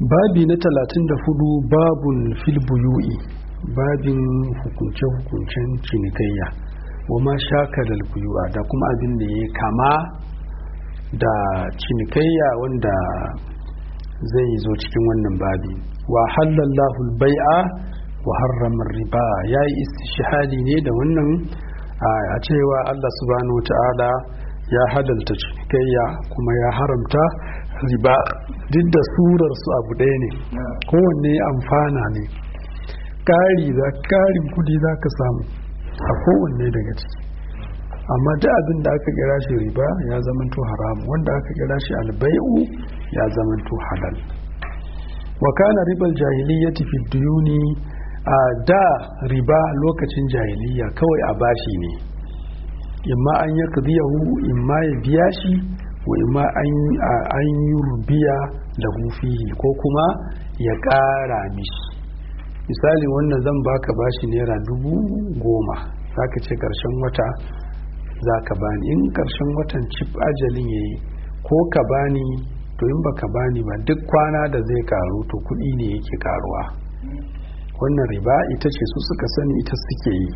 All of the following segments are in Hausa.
babi na talatin da hudu babun fil buyu'i babin hukunce-hukuncen cinikayya wa ma shakalar buyu'a da kuma abin da ya kama da cinikayya wanda zai zo cikin wannan babi wa halallahu bai'a wa harramar riba ya yi istishhadi ne da wannan a cewa Allah subhanahu ta'ala ya halalta cinikayya kuma ya haramta riba duk da surar su abu ɗaya ne kowanne amfana ne ƙari za ƙarin kudi za ka samu a kowanne daga ciki amma duk abin da aka kira shi riba ya zamanto haram wanda aka kira shi albai'u ya zamanto halal wa kana ribal jahiliyyati fi duyuni a da riba lokacin jahiliya kawai a bashi ne imma an ya kadiyahu imma ya biya shi wa imma an yi rubiya da hufihi ko kuma ya ƙara mishi misali wannan zan baka bashi naira dubu goma za ka ce ƙarshen wata za ka bani in ƙarshen watan cif ajalin ya yi ko ka bani to in ba ka bani ba duk kwana da zai karu to kuɗi ne yake karuwa wannan riba ita ce su suka sani ita suke yi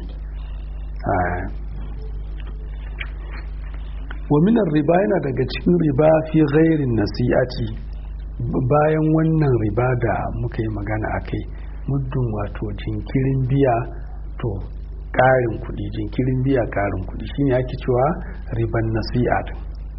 waminan riba yana daga cikin riba fi gairin nasi'ati bayan wannan riba da muka yi magana a kai muddin wato jinkirin biya to ƙarin kuɗi jinkirin biya ƙarin kuɗi shine ake cewa riban nasi'a din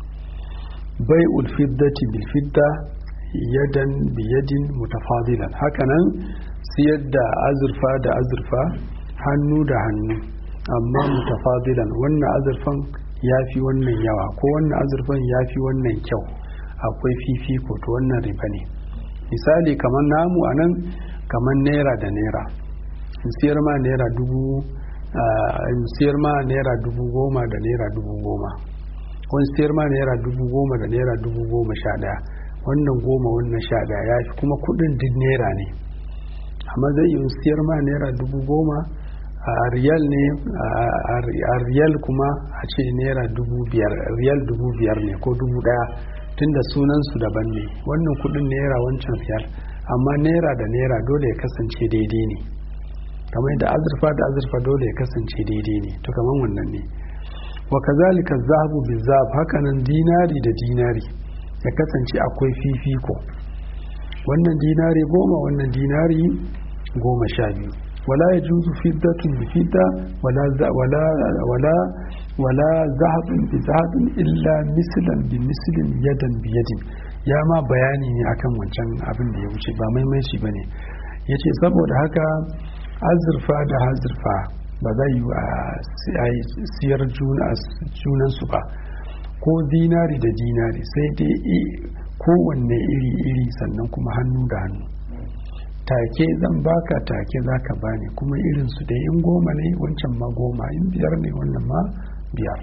bai ulfiddati bil fidda yadan biyadin mutafadilan hakanan siyar da azurfa da azurfa hannu da hannu amma mutafadilan wannan azurfan ya fi wannan yawa ko wannan azurfan ya fi wannan kyau akwai fifiko to wannan riba ne misali kamar namu a nan kamar naira da naira siyar ma naira dubu siyar ma naira dubu goma da naira dubu goma wani siyar ma naira dubu goma da naira dubu goma sha daya wannan goma wannan sha daya ya fi kuma kudin duk naira ne amma zai yi siyar ma naira dubu goma a riyal ne a riyal kuma a ce naira dubu biyar riyal dubu biyar ne ko dubu daya tunda sunansu daban ne wannan kudin naira wancan riyal amma naira da naira dole ya kasance daidai ne kamar da azurfa da azurfa dole ya kasance daidai ne to kamar wannan ne wa kazalika zahabu bi zahab hakanan dinari da dinari ya kasance akwai fifiko wannan dinari goma wannan dinari goma sha biyu wala ya juzu fiddatun bi fidda wala wala wala wala zahabun bi zahabin illa mislan bi mislin yadan bi yadin ya ma bayani ne akan wancan abin da ya wuce ba maimaici bane yace saboda haka azurfa da azurfa ba zai yi a siyar junansu ba ko dinari da dinari sai dai kowanne iri-iri sannan kuma hannu da hannu take zan baka take za ka bani kuma irinsu da in goma ne wancan ma goma in biyar ne wannan ma biyar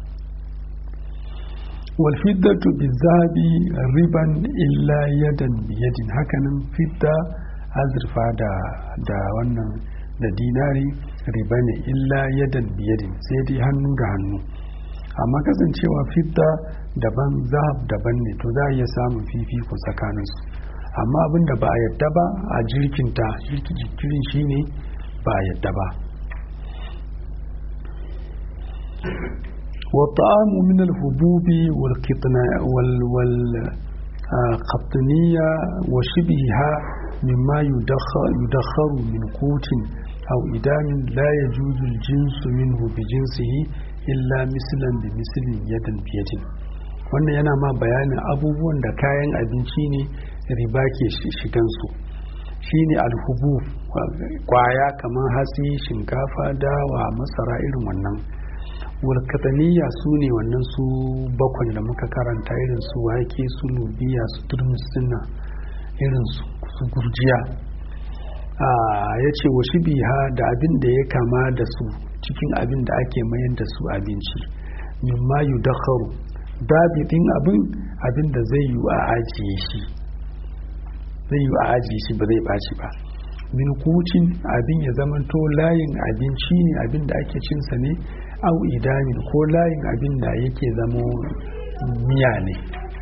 walfiddatu bizabi riban illa yadan biyadin hakanan fidda azurfa da wannan da dinari riba ne illa yadan biyadin sai dai hannu da hannu amma kasancewa fidda daban zahab daban ne to za a iya samun fifiko tsakaninsu amma abin da ba a yadda ba a jirkinta jirkirin shi ne ba a yadda ba والطعام من الحبوب والقطنية وشبهها مما يدخر من قوت أو إدام لا يجوز الجنس منه بجنسه إلا مثلا بمثل يدا بيد wannan yana ma bayanin abubuwan da kayan abinci ne riba ke shigansu shine alhubu kwaya kamar hatsi shinkafa dawa masara irin wannan walkataniya su ne wannan su bakwai da muka karanta irin su wake su lubiya su turmus irin su gurjiya ya ce wa biha da abin da ya kama da su cikin abin da ake mayar da su abinci mimma yu dakharu dabidin abin abin da zai yi a ajiye shi zai yi a ajiye shi ba zai ɓaci ba min kucin abin ya zamanto layin abinci ne abin da ake cinsa ne au idamin ko layin abin da yake zamo miya ne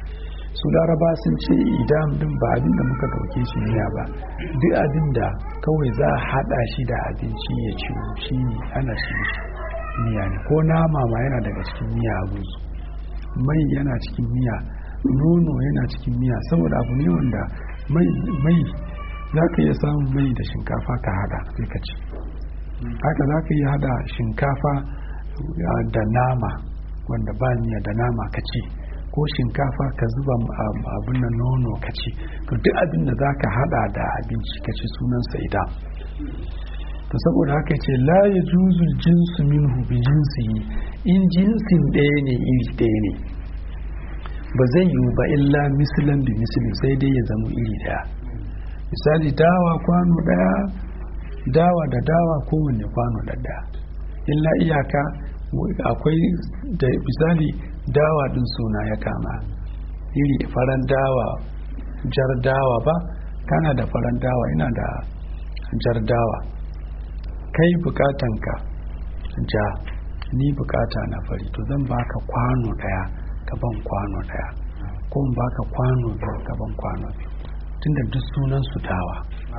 su laraba sun ce idan din ba abin da muka dauke shi miya ba duk abin da kawai za a hada shi da abinci ya ci shi ne ana shi miya ne ko nama ma yana daga cikin miya a mai yana cikin miya nono yana cikin miya saboda abu ne wanda mai za ka iya samun mai da shinkafa ka hada sai ka ci haka za ka iya hada shinkafa da nama wanda ba miya da nama ka ci ko shinkafa ka zuba abin na nono ka ci to duk abin da za ka hada da abinci ka ci sunansa idan to saboda haka ce la ya juzu jinsu minhu bi jinsi in jinsin ɗaya ne iri ɗaya ne ba zai yiwu ba illa misilin bi misilin sai dai ya zama iri ɗaya misali dawa kwano ɗaya dawa da dawa kowanne kwano da ɗaya illa iyaka akwai da misali dawa din suna ya kama iri faran dawa jar dawa ba kana da faran dawa ina da jar dawa kai bukatanka ja ni bukata na fari to zan baka kwano daya ka ban kwano daya ko in baka kwano biyu ka ban kwano biyu tunda duk sunan su dawa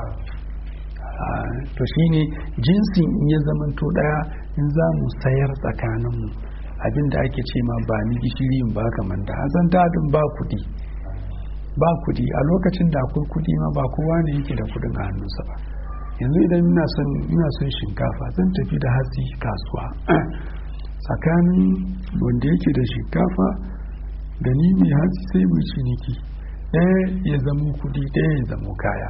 to shine jinsin in ya zamanto daya in za mu sayar tsakaninmu abinda ake ce ma ba ni gishiri in ba ka manda a san dadin ba kudi ba kudi a lokacin da akwai kudi ma ba kowa ne yake da kudin a hannunsa ba yanzu idan ina son ina son shinkafa zan tafi da hatsi kasuwa tsakanin wanda yake da shinkafa da ni mai hatsi sai mu ciniki ɗaya ya zamo kudi ɗaya ya zamo kaya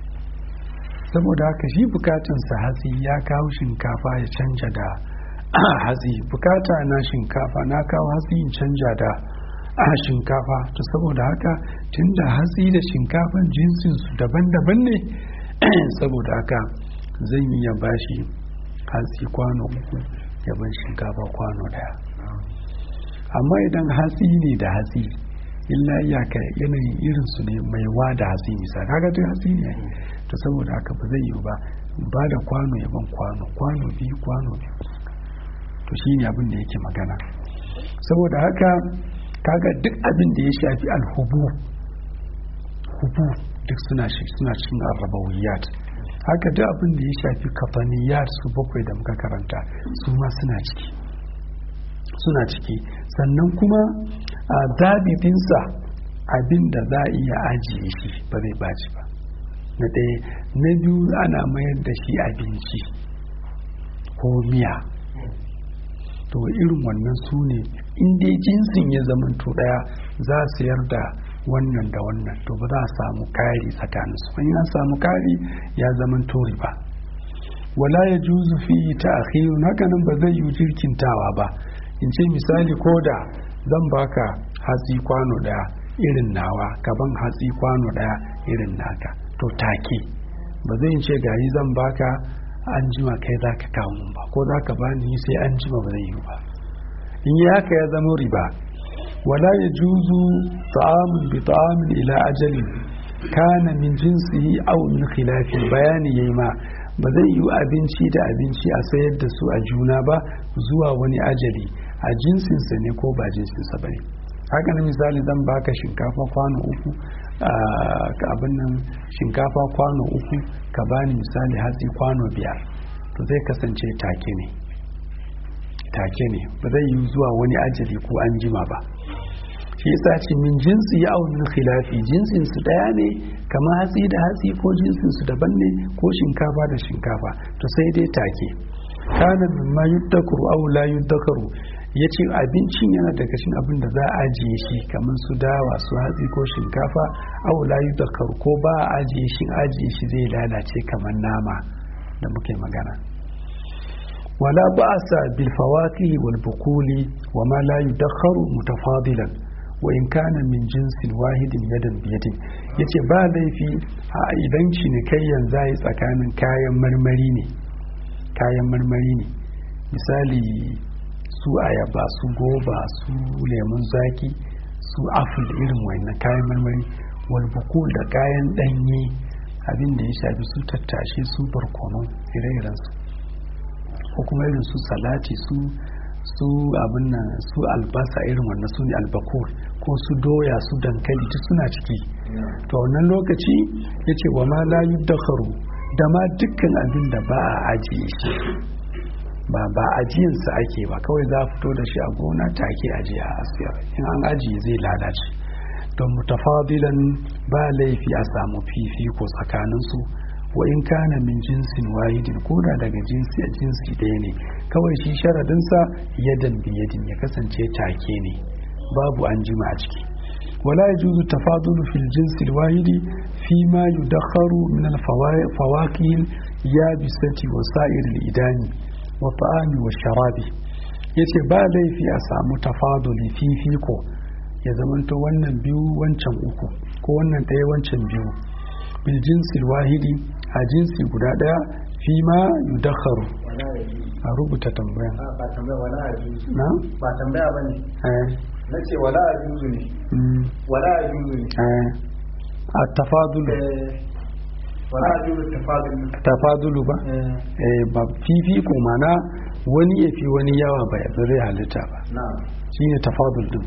saboda haka shi bukatunsa hatsi ya kawo shinkafa ya canja da hatsi bukata na shinkafa na kawo hatsi in canja da shinkafa to saboda haka tunda hatsi da shinkafan jinsinsu daban-daban ne saboda haka zan iya bashi hatsi kwano uku ya ban shinkafa kwano daya amma idan hatsi ne da hatsi illa iyaka yanayin irinsu ne mai wa da hatsi misali kaga duk hatsi ne to saboda haka ba zai yiwu ba ba da kwano ya ban kwano kwano biyu kwano biyu to shi ne abin da yake magana saboda haka kaga duk abin da ya shafi alhubu hubu duk suna suna cikin arrabawiyat haka duk abin da ya shafi kafaniyat su bakwai da muka karanta su ma suna ciki suna ciki sannan kuma a zabibinsa abin da za a iya ajiye shi ba zai baci ba na ɗaya na biyu ana mayar da shi abinci ko miya to irin wannan su ne inda jinsin ya zamanto ɗaya za a sayar da wannan da wannan to ba za a samu kari tsakaninsu in an samu kari ya zamanto riba wala ya juzu fi ta akhirun hakanan ba zai yi jirkintawa ba in ce misali ko da zan baka hatsi kwano daya irin nawa gaban hatsi kwano daya irin naka to take ba zai ce gari zan baka an jima kai za ka kawo mun ba ko za ka bani sai an jima ba zai yi ba in yi haka ya zama riba wala ya juzu ta'amun bi ta'amin ila ajalin kana min jinsihi aw min khilafi bayani yayi ma ba zai yi abinci da abinci a sayar da su a juna ba zuwa wani ajali a jinsinsa ne ko ba jinsinsa ba ne haka na misali zan baka shinkafa kwano uku abin nan shinkafa kwano uku ka bani misali hatsi kwano biyar to zai kasance take ne take ne ba zai yi zuwa wani ajali ko an jima ba shi yasa ce min jinsi ya min khilafi jinsin su daya ne kamar hatsi da hatsi ko jinsin su daban ne ko shinkafa da shinkafa to sai dai take kana mimma yuddakaru aw la yuddakaru yace abincin yana daga cikin abin da za a ajiye shi kamar su dawa su hatsi ko shinkafa aw la yuddakaru ko ba a ajiye shi ajiye shi zai lalace kamar nama da muke magana wala ba'sa bil fawakih wal bukuli wa ma la yuddakaru mutafadilan wa in kana min jinsin wahidin yadan biyadin yace ba laifi a idan cinikayyan zai tsakanin kayan marmari ne kayan marmari ne misali su ayaba su goba su lemun zaki su apple irin wannan kayan marmari wal bukul da kayan danye abin da ya shafi su tattashe su barkono ire-iren su ko kuma irin su salati su su abin nan su albasa irin wannan su ne albakur ko su doya su dankali duk suna ciki to wannan lokaci ya ce wa ma la yuddakharu da ma dukkan abin da ba a ajiye shi ba ba ajiyansa ake ba kawai za a fito da shi a gona take ajiye a asiyar in an ajiye zai lalace don mutafadilan ba laifi a samu fifiko tsakaninsu wa in kana min jinsin wahidin ko da daga jinsi a jinsi ɗaya ne kawai shi sharadinsa yadan biyadin ya kasance take ne babu an jima a ciki wala yajuzu tafadulu fil jinsi wahidi fi ma yudakharu min al fawakih yabisati wa sa'ir al idani wa ta'ami wa sharabi yace ba laifi a samu tafaduli fifiko ya zamanto wannan biyu wancan uku ko wannan ɗaya wancan biyu bil jinsi wahidi a jinsi guda ɗaya fi ma yudakharu a rubuta tambayan ba tambaya wala a juzu na ba tambaya ba ne eh na ce wala a juzu ne mm, wala a juzu ne eh a tafadulu Eh, wala a juzu tafadul tafadulu ba eh eh ba fifiko mana wani ya fi wani yawa ba ya zai halitta ba na'am shine tafadul din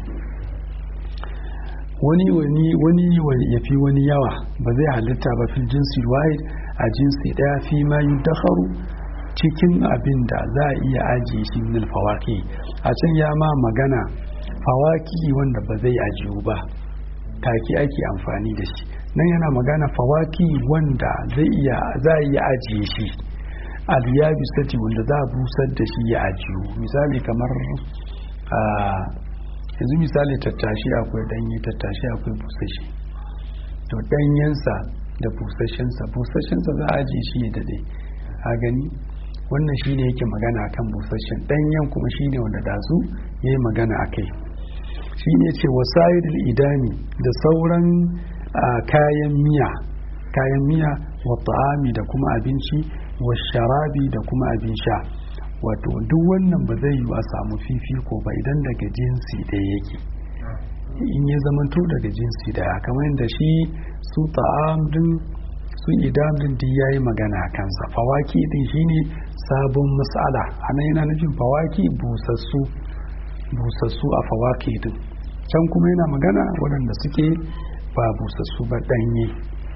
wani wani wani wani ya fi wani yawa ba zai halitta ba fil jinsi wahid a jinsi daya fi ma yudakharu cikin abin da za a iya ajiye shi min fawaki a can ya ma magana fawaki wanda ba zai ajiyu ba taki ake amfani da shi nan yana magana fawaki wanda zai iya za a iya ajiye shi aliyabisati wanda za a busar da shi ya ajiyu misali kamar a yanzu misali tattashi akwai danye tattashi akwai busashi to danyensa da busashensa busashensa za a ajiye shi ya dade a gani wannan shine yake magana akan busashen danyen kuma shine wanda dazu ya yi magana a kai shine ce wasayidul idami da sauran a, kayan miya kayan miya wa ta'ami da kuma abinci wa sharabi da kuma abin sha wato duk wannan ba zai yi a samu fifiko ba idan daga jinsi ɗaya yake in ya zamanto daga jinsi ɗaya kamar yadda shi su ta'am din su idam din duk yayi magana a kansa fawaki din shine sabon mas'ala ana yana nufin fawaki busassu busassu a fawaki din can kuma yana magana waɗanda suke ba busassu ba ɗanye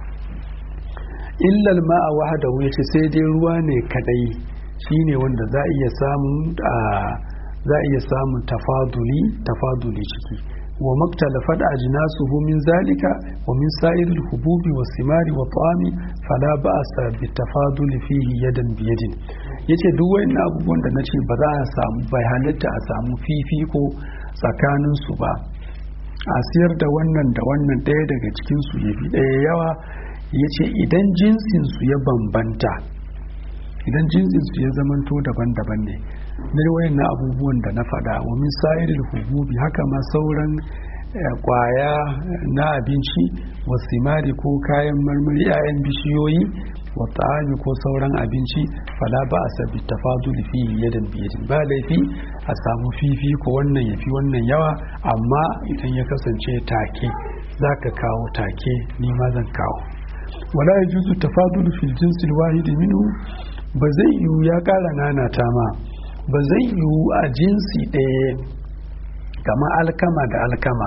illal ma'a wahadahu yace sai dai ruwa ne kadai shine wanda za a iya samun za a iya samun tafaduli tafaduli ciki wa maktalafat ajnasuhu min zalika wa min sa'iril hububi wa simari wa ta'ami fala ba'sa bi tafaduli fihi yadan bi yadin yace duk wayannan abubuwan da nace ba za a samu bai halitta a samu fifiko tsakanin su ba a siyar da wannan da wannan ɗaya daga cikin su yafi ɗaya yawa yace idan jinsin su ya bambanta idan jinsin su ya zamanto daban-daban ne na wayan na abubuwan da na faɗa wa min sa'iril hububi haka ma sauran kwaya na abinci wa simari ko kayan marmari 'ya'yan bishiyoyi wa ta'ami ko sauran abinci fala ba a sabi tafadul fi yadan biyadin ba laifi a samu fifi ko wannan ya fi wannan yawa amma idan ya kasance take za ka kawo take ni ma zan kawo wala ya juzu tafadul fil jinsil wahidi minhu ba zai yiwu ya kara nanata ma ba zai yiwu a jinsi ɗaya kama alkama da alkama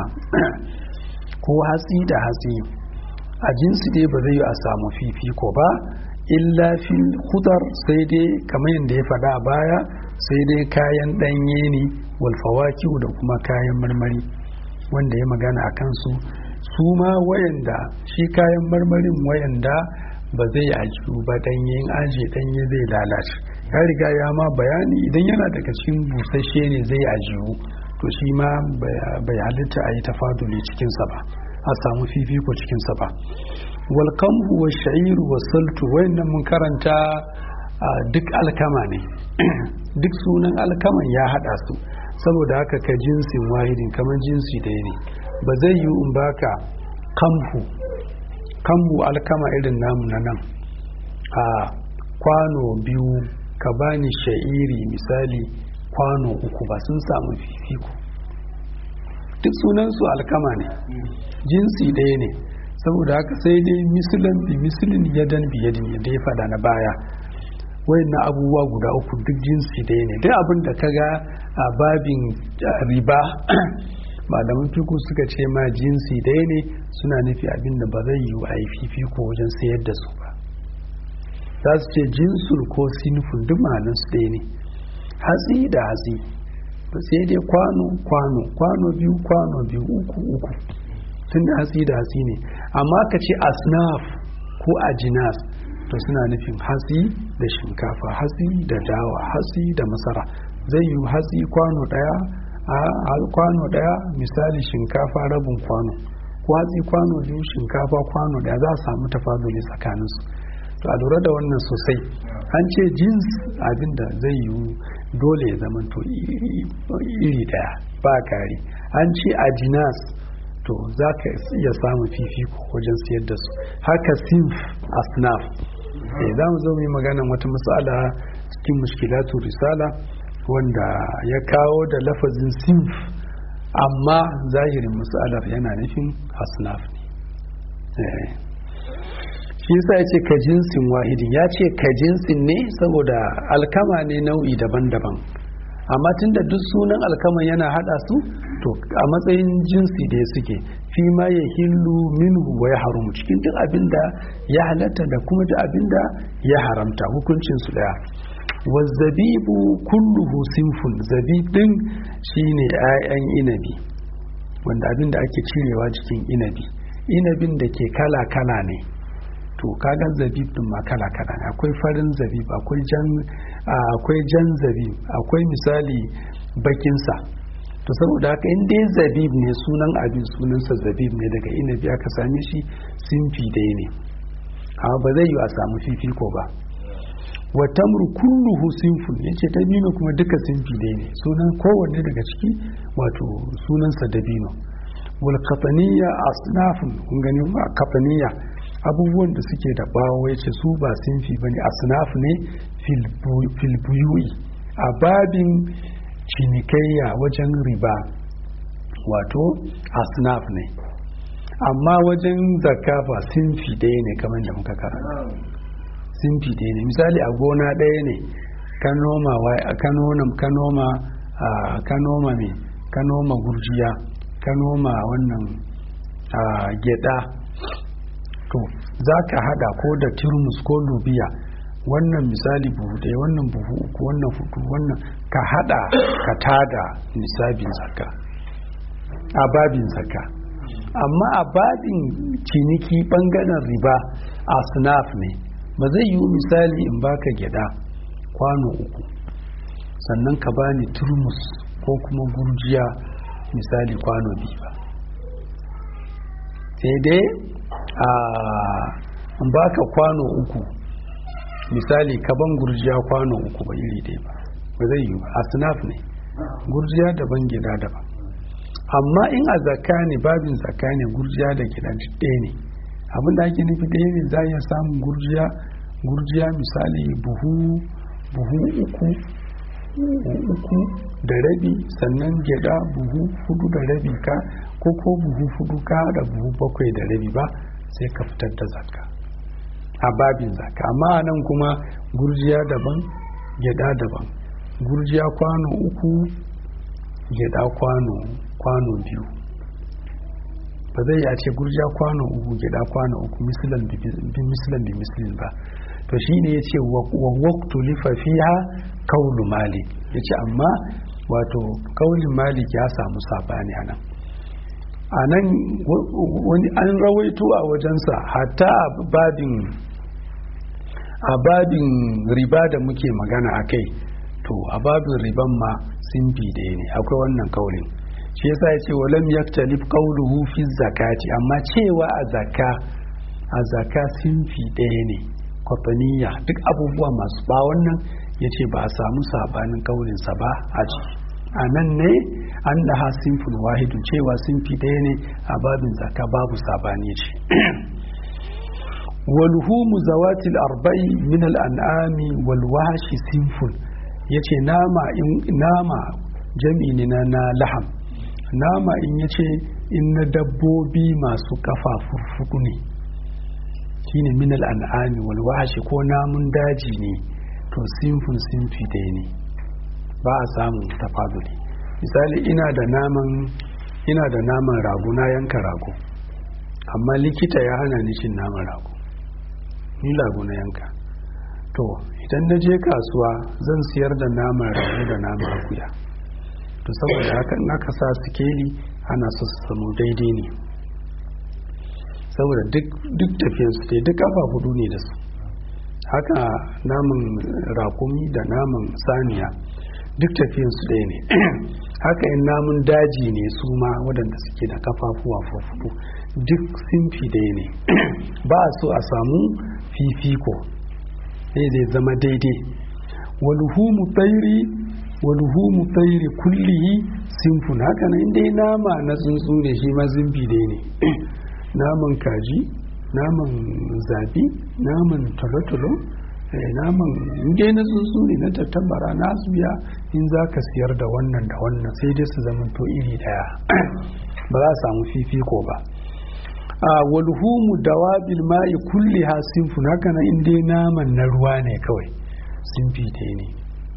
ko hatsi da hatsi a jinsi ɗaya ba zai yi a samu fifiko ba illa fil hudar sai dai kamar yadda ya faɗa a baya sai dai kayan ɗanye ne walfawaki da kuma kayan marmari wanda ya magana a kansu su ma wayanda shi kayan marmarin wayanda ba zai ajiyu ba ɗanye in aje ɗanye zai lalace ya riga ya ma bayani idan yana daga cikin busasshe ne zai ajiyu to shi ma bai halitta a yi tafaduli cikinsa ba a samu fifiko cikinsa ba walkamhu wa sha'iru wa saltu wayannan mun karanta duk alkama ne duk sunan alkaman ya hada su saboda haka ka jinsin wahidin kamar jinsi ɗaya ne ba zai yi in baka kamhu kamhu alkama irin namu na nan a kwano biyu ka bani sha'iri misali kwano uku ba sun samu fifiko duk sunansu alkama ne jinsi ɗaya ne saboda haka sai dai misilin bi misilin yadan bi yadin yadda ya faɗa na baya wayannan abubuwa guda uku duk jinsi ɗaya ne duk abin da ka ga a babin riba malaman fiku suka ce ma jinsi ɗaya ne suna nufi abin da ba zai yi a yi fifiko wajen sayar da su ba za su ce jinsul ko sinful duk ma'anar su ɗaya ne hatsi da hatsi sai dai kwano kwano kwano biyu kwano biyu uku uku tun da hatsi da hatsi ne amma ka ce asnaf ko ajinas to suna nufin hatsi da shinkafa hatsi da dawa hatsi da masara zai yi hatsi kwano daya a kwano daya misali shinkafa rabin kwano ko hatsi kwano biyu shinkafa kwano daya za a samu tafaduli tsakaninsu to a lura da wannan sosai an ce jins abinda zai yi dole ya zama to iri daya ba kari an ce ajinas to za ka iya samun fifiko wajen siyar da su haka sinf asnaf eh za mu zo mu yi maganan wata matsala cikin mushkilatu risala wanda ya kawo da lafazin sinf amma zahirin matsalar yana nufin asnaf ne shi yasa ya ce ka jinsin wahidin ya ce ka jinsin ne saboda alkama ne nau'i daban-daban amma tunda duk sunan alkama yana hada su to a matsayin jinsi da suke fi ma ya hillu minhu wa ya haramu cikin duk abin da ya halatta da kuma duk abin da ya haramta hukuncin su daya wazzabibu kulluhu sinfun zabib din shine 'ya'yan inabi wanda abin da ake cirewa jikin inabi inabin da ke kala-kala ne to kaga zabib din ma kala kala ne akwai farin zabib akwai jan akwai jan zabib akwai misali bakin sa to saboda haka in dai zabib ne sunan abin sunansa zabib ne daga inabi aka same shi sinfi dai ne amma ba zai yi a samu fifiko ba wa tamru kulluhu sinfun yace dabino kuma duka sinfi dai ne sunan kowanne daga ciki wato sunansa dabino wal qataniya asnafun kun gani qataniya abubuwan da suke da bawo ya ce su ba sinfi bane asnaf ne filbuyui a babin cinikayya wajen riba wato asnaf ne amma wajen zakka ba sinfi ɗaya ne kamar da muka karanta sinfi ɗaya ne misali a gona ɗaya ne ka noma ka noma ka noma ka noma me ka noma gurjiya ka noma wannan gyada to za ka hada ko da turmus ko lubiya wannan misali buhu ɗaya wannan buhu uku wannan hudu wannan ka hada ka tada nisabin zakka a babin zakka amma a babin ciniki bangaren riba a snaf ne ba zai yi misali in baka gyada kwano uku sannan ka bani turmus ko kuma gurjiya misali kwano biyu ba sai dai a baka kwano uku misali kaban gurjiya kwano uku ba iri ɗaya ba ba zai yi ba a sinaf ne gurjiya daban gida daban amma in a zakka ne babin zakka ne gurjiya da gida ɗaya ne abin da ake nufi ɗaya ne za iya samun gurjiya gurjiya misali buhu buhu uku uku da rabi sannan gyada buhu hudu da rabi ka ko ko buhu hudu ka da buhu bakwai da rabi ba sai ka fitar da zakka a babin zakka amma nan kuma gurjiya daban gyada daban gurjiya kwano uku gyada kwano kwano biyu ba zai ya ce gurjiya kwano uku gyada kwano uku mislan bi mislin ba to shine ya ce wa waktu lifafiha kaulu malik ya ce amma wato kaulin malik ya samu sabani a nan a nan wani an rawaito a wajensa hatta a babin a babin riba da muke magana a kai to a babin riban ma sun bi ɗaya ne akwai wannan kaulin shi yasa ya ce walam yaktalif qawluhu fi zakati amma cewa a zakka a zakka sun fi ɗaya ne kwafaniya duk abubuwa masu ba wannan ya ce ba a samu sabanin kaulinsa ba a ciki a nan ne an da ha simful wahidun cewa simfi ɗaya ne a babin zaka babu sabani ce walhumu zawatil arba'i min al'an'ami wal wahashi simful ya ce nama nama jami ne na na laham nama in ya ce in na dabbobi masu kafa furfudu ne shine min al'an'ami wal wahashi ko namun daji ne to sinfin sinfi ɗaya ne ba a samun tafaduli misali ina da naman ina da naman rago na yanka rago amma likita ya hana ni cin naman rago ni rago na yanka to idan na je kasuwa zan siyar da naman rago da naman akuya to saboda haka in aka sa sikeli ana so su samu daidai ne saboda duk tafiyansu dai duk kafa hudu ne da su haka naman rakumi da naman saniya duk tafiyansu ɗaya ne haka in namun daji ne su ma waɗanda suke da kafafuwa fudu duk simfi ɗaya ne ba a so a samu fifiko ne zai zama daidai walhumu tsairi walhumu tsairi kullihi simfun haka nan dai nama na tsuntsu ne shi ma zimbi ɗaya ne naman kaji naman zabi naman tolotolo naman inda na tsuntsu ne na tattabara na biya in za ka siyar da wannan da wannan sai dai su zama to iri daya ba za a samu fifiko ba a walhumu dawabil ma'i kulli ha sinfun haka na inda naman na ruwa ne kawai sinfi ɗaya ne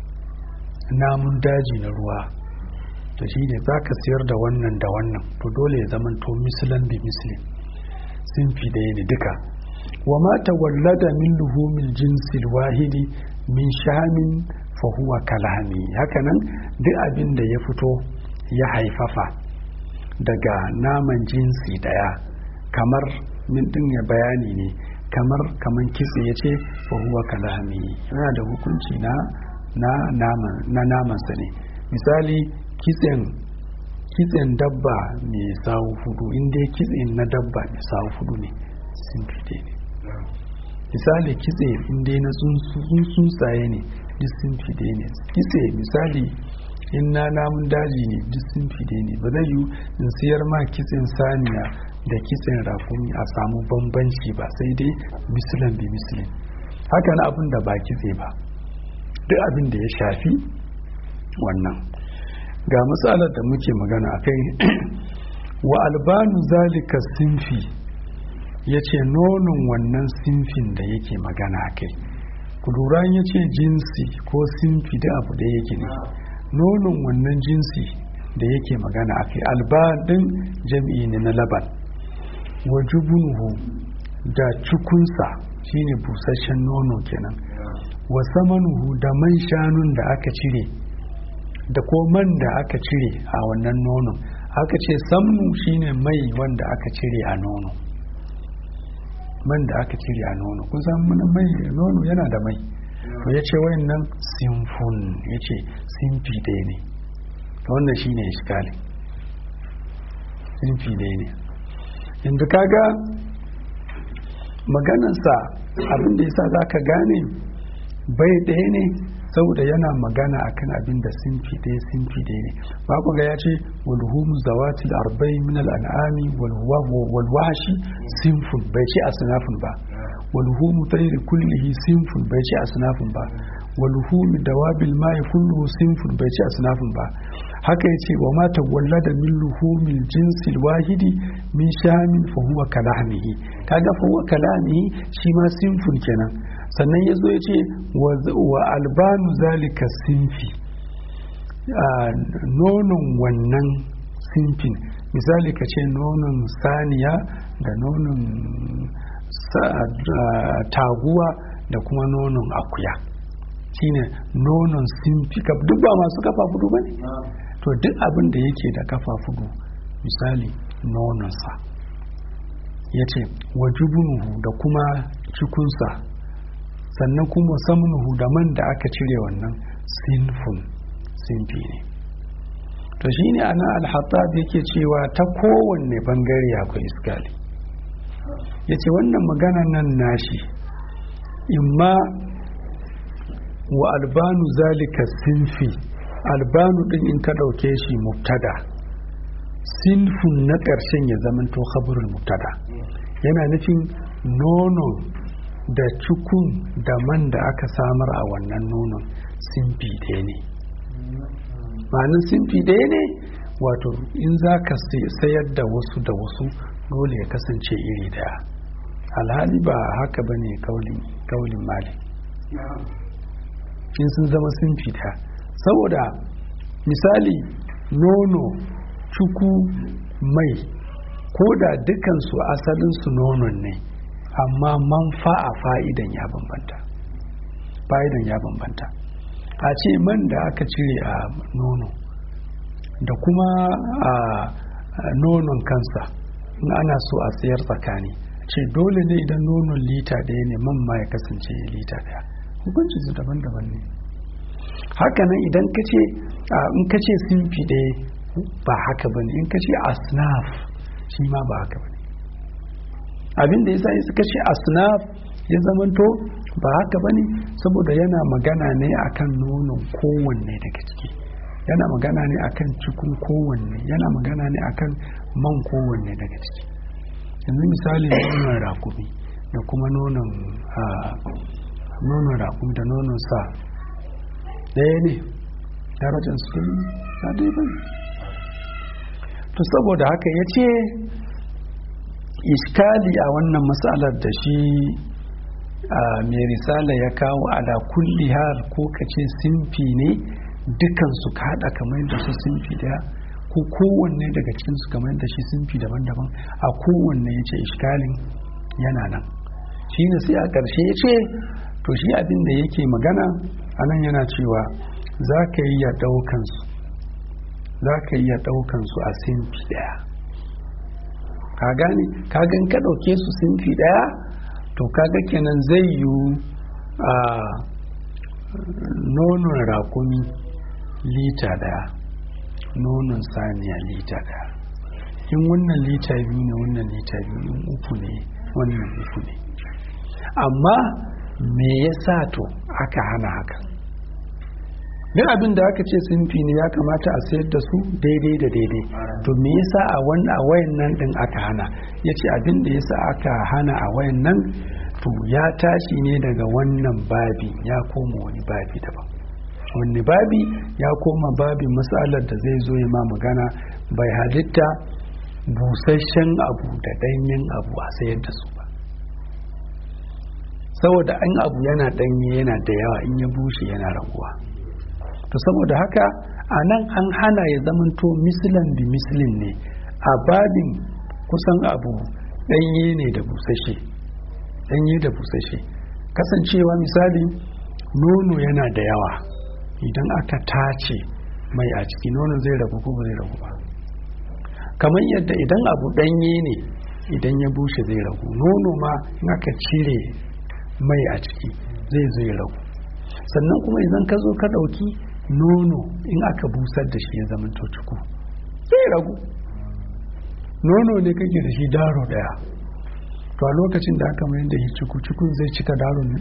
namun daji na ruwa to shi ne za ka siyar da wannan da wannan to dole ya zama to mislan bi mislin sinfi ɗaya ne duka wa ma tawallada min luhumil jinsil wahidi min shamin fa huwa kalami hakanan duk abin da ya fito ya haifafa daga naman jinsi daya kamar min din ya bayani ne kamar kaman kitse ya ce fa huwa kalami yana da hukunci na na naman na namansa ne misali kitsen kitsen dabba mai sawu hudu inda kitsen na dabba mai sawu hudu ne sun fite ne misali kitse inda na tsuntsaye ne duk sun fide ne kitse misali in na namun daji ne duk sun fide ne ba zai yi in siyar ma kitsen saniya da kitsen rakumi a samu bambanci ba sai dai misilin bi misilin haka na abin da ba kitse ba duk abin da ya shafi wannan ga matsalar da muke magana a kai wa albanu zalika sinfi ya ce nonon wannan sinfin da yake magana a kai kuduran ya ce jinsi ko sinfi da abu da yake ne nonon wannan jinsi da yake magana a kai albadin jam'i ne na laban wa jubunuhu da cikunsa shine busasshen nono kenan wa samanuhu da man shanun da aka cire da ko man da aka cire a wannan nonon aka ce samnu shine mai wanda aka cire a nono man da aka cire a nono kun san mai nono yana da mai to ya ce wayannan sinfun ya ce sinfi ɗaya ne to wannan shine iskali sinfi ɗaya ne yanzu kaga maganansa abinda yasa za ka gane bai ɗaya ne saboda yana magana akan abin da sinfi ɗaya sinfi ɗaya ne ba ku ga ya ce walhum zawatil arba'i min al'an'ami wal washi sinfun bai ce asnafun ba walhum tayri kullihi sinfun bai ce asnafun ba walhum dawabil ma'i kulluhu sinfun bai ce asnafun ba haka yace wa ma tawallada min luhumil jinsil wahidi min shamin fa huwa kalamihi kaga fa huwa kalamihi shi ma sinfun kenan sannan ya zo ya ce wa albanu zalika sinfi nonon wannan sinfin misali ka ce nonon saniya da nonon taguwa da kuma nonon akuya shine nonon sinfi duk ba masu kafa fudu ba ne to duk abin da yake da kafa fudu misali nononsa ya ce wajubunuhu da kuma cikunsa sannan kuma samnuhu da man da aka cire wannan sinfun sinfi ne to shine ana alhattab yake cewa ta kowanne bangare akwai iskali yace wannan magana nan nashi imma wa albanu zalika sinfi albanu din in ka dauke shi mubtada sinfun na ƙarshen ya zamanto khabarul mubtada yana nufin nonon da cikun da man da aka samar a wannan nonon simfi ɗaya ne ma'anin simfi ɗaya ne wato in za ka sayar da wasu da wasu dole ya kasance iri daya alhali ba haka ba ne kaulin mali in sun zama sinfi daya saboda misali nono cuku mai ko da dukansu asalinsu nonon ne amma manfa'a fa'idan ya bambanta fa'idan ya bambanta a ce man da aka cire a nono da kuma a nonon kansa in ana so a sayar tsakani ce dole ne idan nonon lita ɗaya ne man ma ya kasance lita ɗaya hukuncin su daban-daban ne hakanan idan ka ce in ka ce simfi ɗaya ba haka bane in ka ce asnaf shi ma ba haka bane abin da yasa suka ce asnaf ya zamanto ba haka bane saboda yana magana ne akan nonon kowanne daga ciki yana magana ne akan cikin kowanne yana magana ne akan man kowanne daga ciki yanzu misali nonon rakumi da kuma nonon nonon rakumi da nonon sa ɗaya ne darajar su na dai bane to saboda haka ya ce iskali a wannan matsalar da shi mai risala ya kawo ala kulli har ko kace simfi ne dukansu ka haɗa kamar da su simfi daya ko kowanne daga cikinsu kamar da shi simfi daban-daban a kowanne ya ce iskalin yana nan shi ne sai a ƙarshe ya ce to shi abin da yake magana a nan yana cewa za ka yi ya ɗaukansu za ka iya ɗaukansu a simfi ɗaya ka gane kagan ka ɗauke su simfi ɗaya to kaga kenan zai yi a nonon rakumi lita ɗaya nonon saniya lita ɗaya in wannan lita biyu ne wannan lita biyu in uku ne wannan uku ne amma me yasa to aka hana haka duk abin da aka ce sinfi ne ya kamata a sayar da su daidai da daidai to me yasa a wannan a wayan nan din aka hana ya ce abin da yasa aka hana a wayan nan to ya tashi ne daga wannan babi ya koma wani babi daban wani babi ya koma babin matsalar da zai zo ya ma magana bai halitta busasshen abu da ɗanyen abu a sayar da su ba saboda an abu yana ɗanye yana da yawa in ya bushe yana raguwa to saboda haka a nan an hana ya zamanto misilan bi misilin ne a babin kusan abu ɗanye ne da busashe ɗanye da busashe kasancewa misali nono yana da yawa idan aka tace mai a ciki nono zai ragu ko zai ragu ba kamar yadda idan abu ɗanye ne idan ya bushe zai ragu nono ma in aka cire mai a ciki zai zai ragu sannan kuma idan ka zo ka ɗauki nono in aka busar da shi ya zama cuku zai ragu nono ne kake da shi daro daya to a lokacin da aka mayar da shi ciku cikun zai cika daro ne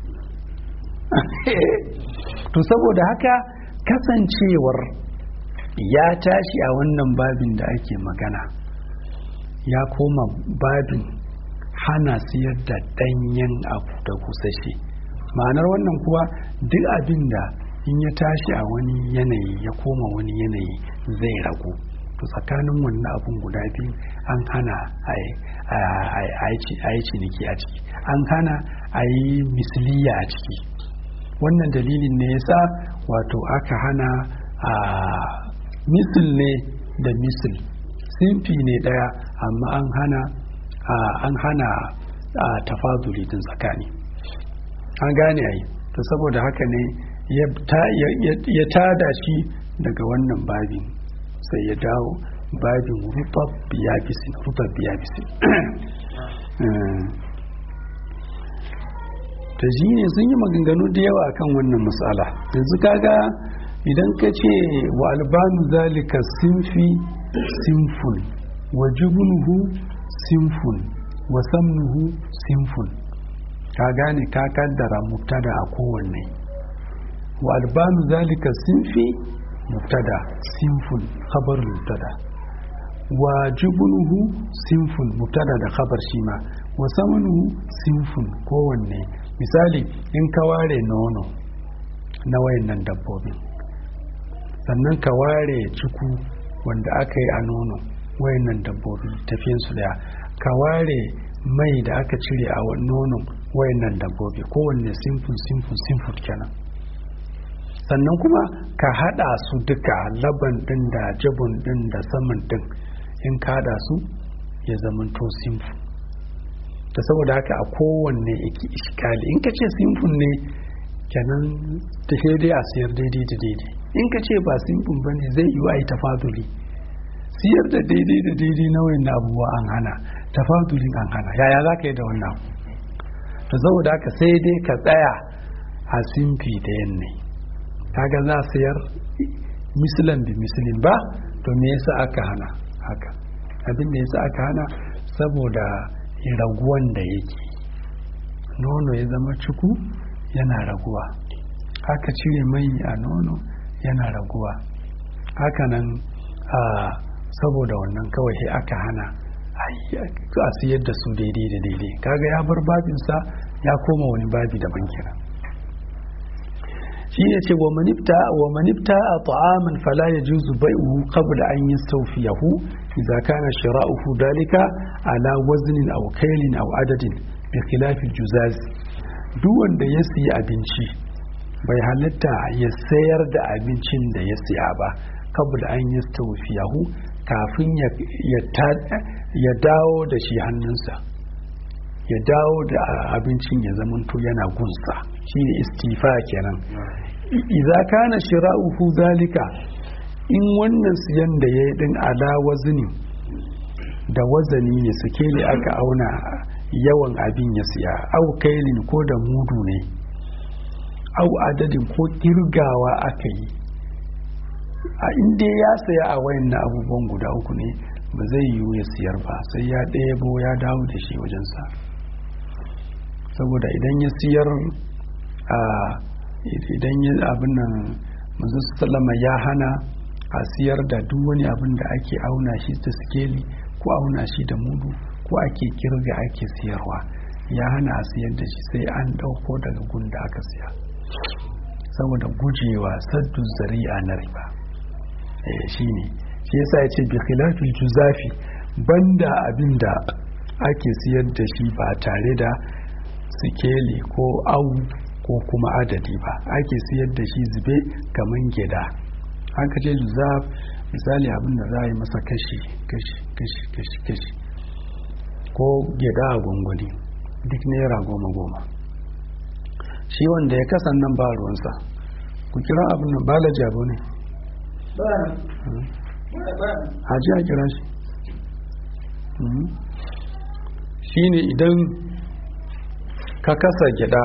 to saboda haka kasancewar ya tashi a wannan babin da ake magana ya koma babin hana siyar da danyen abu da kusashe ma'anar wannan kuwa duk abin da in ya tashi a wani yanayi ya koma wani yanayi zai ragu to tsakanin wannan abun guda biyu an hana a yi ciniki a ciki an hana a yi misliya a ciki wannan dalilin ne ya sa wato aka hana a misil ne da misil simfi ne daya amma an hana an hana tafazuli din tsakani an gane ai to saboda haka ne ya tada shi daga wannan babin sai ya dawo babin rufab biyabisin rufab biyabisin ta ji ne sun yi maganganu da yawa akan wannan matsala yanzu kaga idan ka ce wa albanu zalika sinfi sinful wa jubunuhu sinful wa samnuhu sinful ka gane ka kaddara mubtada a kowanne wa albanu zalika sinfi mubtada sinful khabar mubtada wa jubunuhu sinful mubtada da khabar shi ma wa samanuhu sinful kowanne misali in ka ware nono na wayannan dabbobin sannan ka ware ciku wanda aka yi a nono wayannan dabbobi tafiyansu daya ka ware mai da aka cire a nonon wayannan dabbobi kowanne simful simful simful kenan sannan kuma ka hada su duka laban din da jabun din da saman din in ka hada su ya zamanto simfu da saboda haka a kowanne yake iskali in ka ce simfun ne kenan ta dai a siyar daidai da daidai in ka ce ba simfun ba ne zai yi wa yi tafaduli siyar da daidai da daidai na wayan abubuwa an hana tafadulin an hana yaya za ka yi da wannan to saboda haka sai dai ka tsaya a simfi da yanne kaga za sayar misilin da misilin ba to me yasa aka hana haka abin da yasa aka hana saboda raguwan da yake nono ya zama cuku yana raguwa haka cire mai a nono yana raguwa hakanan a saboda wannan kawai sai aka hana a siyar da su daidai da daidai kaga ya bar babinsa ya koma wani babi daban kira shi ne ce wa manifta wa manifta a ta'aman fala ya juzu bai'uhu qabla an yastawfiyahu idza kana shira'uhu dalika ala waznin aw kailin aw adadin bi khilaf al-juzaz duk wanda ya siya abinci bai halatta ya sayar da abincin da ya siya ba qabla an yastawfiyahu kafin ya dawo da shi hannunsa ya dawo da abincin ya zamanto yana gunsa shi ne istifa kenan idza kana shira'uhu zalika in wannan siyan da ya yi din ala wazni da wazani ne suke ne aka auna yawan abin ya siya au kailin ko da mudu ne au adadin ko kirgawa aka yi a inda ya saya a wayan na abubuwan guda uku ne ba zai yiwu ya siyar ba sai ya ɗebo ya dawo da shi wajensa saboda idan ya siyar a idan ya abin nan manzo sallama ya hana a siyar da duk wani abin da ake auna shi da sikeli ko auna shi da mudu ko ake kirga ake siyarwa ya hana a siyar da shi sai an ɗauko daga gun da aka siya saboda gujewa saddu zari'a na riba shi ne shi yasa ya ce bi khilafil juzafi banda abin da ake siyar da shi ba tare da sikeli ko au ko kuma adadi ba ake siyar da shi zube kamar gida haka ce juzaf misali abin da za a yi masa kashi kashi kashi kashi kashi ko gida a gwangwani duk naira goma goma shi wanda ya kasan nan ba ruwansa ku kira abin nan balaji abu ne haji a kira shi shi ne idan ka kasa gyada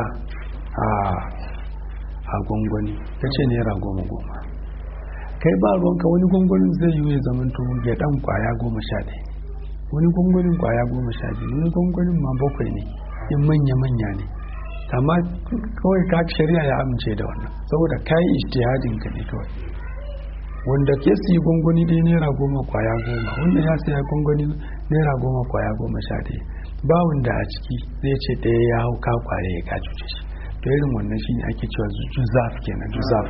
a gwangwani ka ce naira goma goma kai ba ruwanka wani gwangwanin zai yi ya zamanto gyadan kwaya goma sha ɗaya wani gwangwanin kwaya goma sha biyu wani gwangwanin ma bakwai ne in manya-manya ne amma kawai ka shari'a ya amince da wannan saboda kayi ijtihadin ka ne kawai wanda ke siyi gwangwani dai naira goma kwaya goma wanda ya siya gwangwani naira goma kwaya goma sha ɗaya ba wanda a ciki zai ce ɗaya ya hau ka kware ya ka cuce shi to irin wannan shi ne ake cewa juzaf kenan juzaf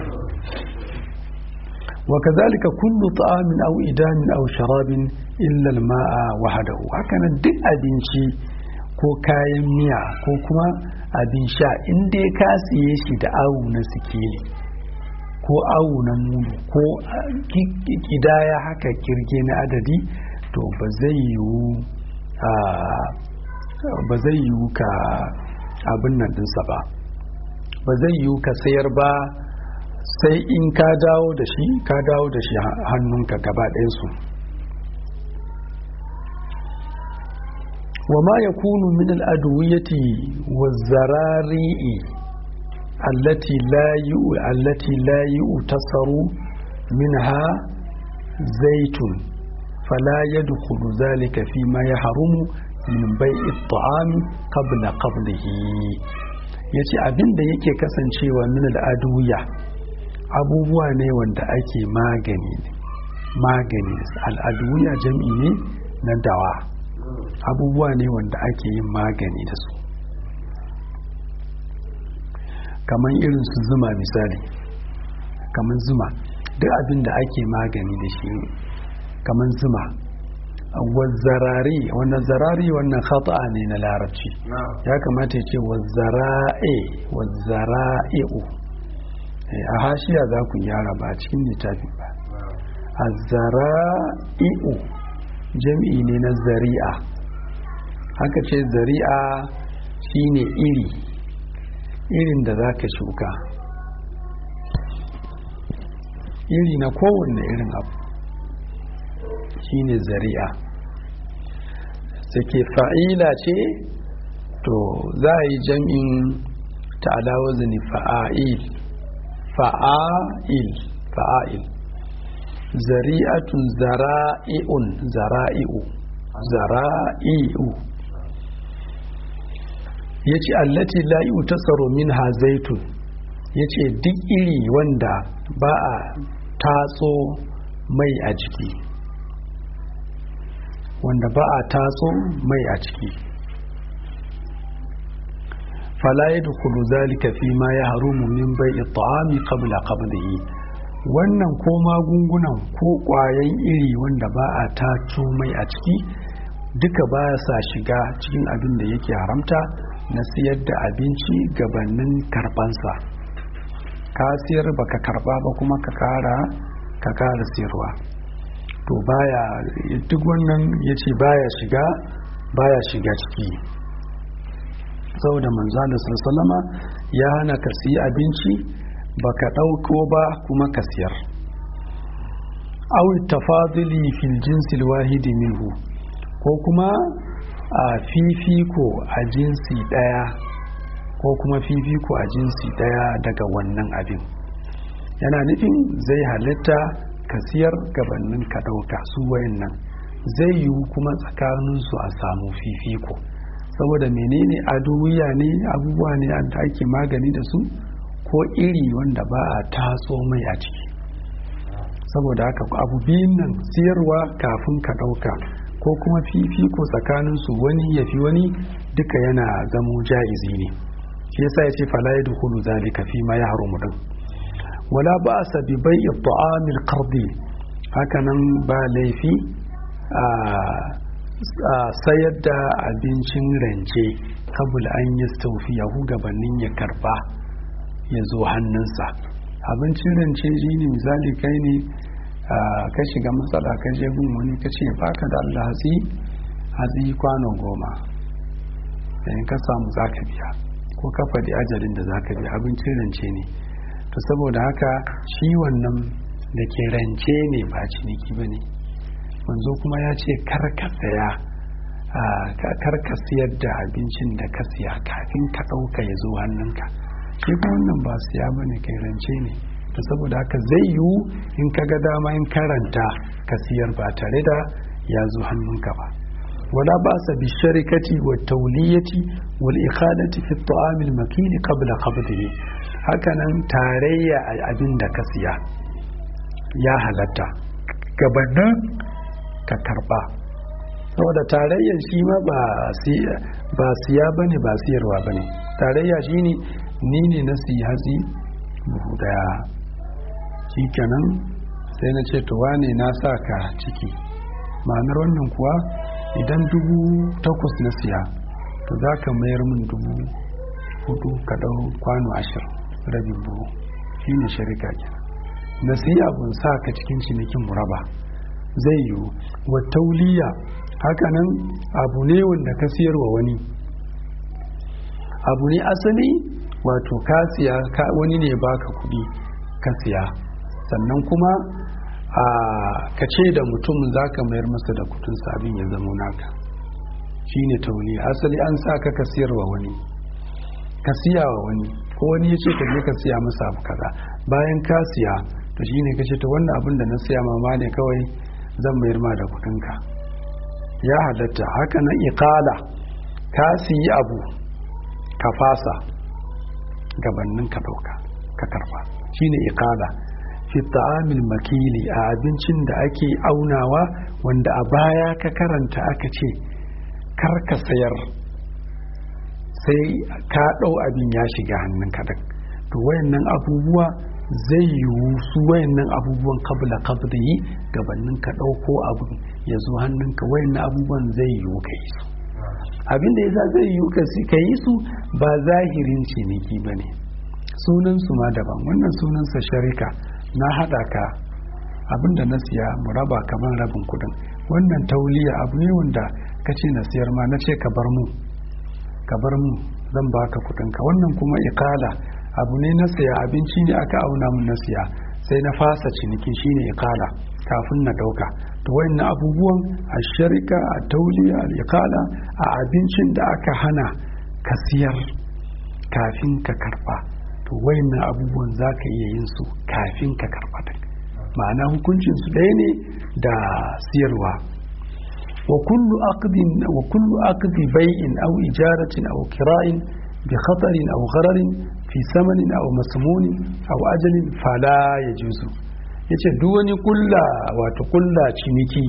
wa kazalika kullu ta'amin aw idamin aw sharabin illa al-ma'a wahdahu hakanan duk abinci ko kayan miya ko kuma abin sha in dai ka siye shi da awu na sikeli ko awu na mudu ko kidaya haka kirge na adadi to ba zai yiwu ba zai yiwu ka abin nan dinsa ba ba zai yiwu ka sayar ba sai in ka dawo da shi ka dawo da shi hannunka gaba ɗayansu وما يكون من الأدوية والزراريء التي لا التي لا يؤتصر منها زيت فلا يدخل ذلك فيما يحرم من بيع الطعام قبل قبضه yace abin da yake kasancewa min al'aduya abubuwa ne wanda ake magani magani al'aduya jam'i ne na dawa abubuwa ne wanda ake yin magani da su kamar irin su zuma misali kamar zuma duk abin da ake magani da shi kamar zuma wazzarari wannan zarari wannan khata'a ne na larabci ya kamata ya ce wazzara'e wazzara'i'u a hashiya za ku gyara ba a cikin littafi ba a zara'i'u jam'i ne na zari'a haka ce zari'a shine iri irin da za ka shuka iri na kowanne irin abu shine zari'a ke fa'ila ce to za a yi jam'in ta'ala wazini fa'a'il fa'a'il fa'a'il zari'atun zara'i'un zara'i'u zara'i'u ya ce allati la'i'u ta tsaro min ha zaitun ya ce duk iri wanda ba a tatso mai a ciki wanda ba a tatso mai a ciki fala ya dukulu zalika fi ma ya harumu min bai ta'ami qabla qabdihi wannan ko magungunan ko ƙwayan iri wanda ba a tato mai a ciki duka ba sa shiga cikin abin da yake haramta na siyar da abinci gabanin karbansa ka siyar baka karba ba kuma ka kara ka kara siyarwa to baya duk wannan ya ce baya shiga baya shiga ciki saboda manzana sallama ya hana ka siya abinci baka ɗauko ba kuma ka siyar awi tafadili fil jinsil wahidi minhu ko kuma a fifiko a jinsi ɗaya ko kuma fifiko a jinsi ɗaya daga wannan abin yana nufin zai halitta ka siyar gabanin ka ɗauka su wayannan zai yiwu kuma tsakaninsu a samu fifiko saboda menene aduwiya ne abubuwa ne da ake magani da su ko iri wanda ba a tatso mai a ciki saboda haka abu biyun nan siyarwa kafin ka ɗauka ko kuma fifiko tsakaninsu wani ya fi wani duka yana zamo ja'izi ne shi yasa ya ce fala ya dukulu zalika fi ma ya haramu din wala ba a sabi bai ta'amil qardi hakanan ba laifi a sayar da abincin rance kabul an yi yahu gabanin ya karba ya zo hannunsa abincin rance shi ne misali kai ne ka shiga matsala ka je gun wani ka ce baka da Allah hatsi hatsi kwano goma yayin ka samu za ka biya ko ka faɗi ajalin da za ka biya abincin rance ne to saboda haka shi wannan da ke rance ne ba ciniki ba ne manzo kuma ya ce kar ka saya kar ka siyar da abincin da ka siya kafin ka ɗauka ya zo hannunka shi kuma wannan ba siya ba ne kai rance ne to saboda haka zai yiwu in ka ga dama in karanta ka siyar ba tare da ya zo hannunka ba wala ba sa bi sharikati wa tauliyati wal ikhadati fi ta'amil makini qabla qabdihi hakanan tarayya a abin da ka siya ya halatta gabanin ka karba saboda tarayyar shi ma ba siya bane ba siyarwa bane tarayya shine ni ne na siya hatsi buhu daya shikenan sai na ce to wane na sa ka ciki ma'anar wannan kuwa idan dubu takwas na siya to za ka mayar min dubu hudu ka ɗau kwano ashirin rabin buhu shi ne sharika kenan na siya abun sa ka cikin cinikin muraba zai yiwu wa tauliya hakanan abu ne wanda ka siyarwa wani abu ne asali wato ka siya wani ne baka kuɗi ka siya sannan kuma a ka ce da mutum za ka mayar masa da kudinsa abin ya zama naka shi ne tauni asali an sa ka ka siyarwa wani ka siya wa wani ko wani ya ce ka je ka siya masa abu kaza bayan ka siya to shi ne ka ce ta wannan abin da na siya mama ne kawai zan mayar ma da kudinka ya halatta haka nan iqala ka siyi abu ka fasa gabannin ka dauka ka karba shine iqala fi ta'amil makili a abincin da ake aunawa wanda a baya ka karanta aka ce kar ka sayar sai ka ɗau abin ya shiga hannun kadan to wayannan abubuwa zai yiwu su wayannan abubuwan kabla kabda yi gabanin ka ɗauko abin ya zo hannunka wayannan abubuwan zai yiwu ka yi su abin da yasa zai yiwu ka yi su ba zahirin ciniki ba ne sunansu ma daban wannan sunansa sharika na haɗa ka abinda na siya mu raba kamar rabin kudin wannan tauliya abu ne wanda ka ce na siyar ma na ce ka bar mu ka bar mu zan baka kudinka wannan kuma ikala abu ne na siya abinci ne aka auna mun na siya sai na fasa ciniki shine ikala kafin na dauka to wayannan abubuwan a sharika a tauliya a ikala a abincin da aka hana ka siyar kafin ka karba to wayannan abubuwan za ka iya yin su kafin ka karba din ma'ana hukuncin su ɗaya ne da siyarwa wa kullu aqdin wa kullu aqdi bai'in aw ijaratin aw kira'in bi khatarin aw ghararin fi samanin aw masmunin aw ajalin fala yajuzu yace duk wani kulla wato kulla ciniki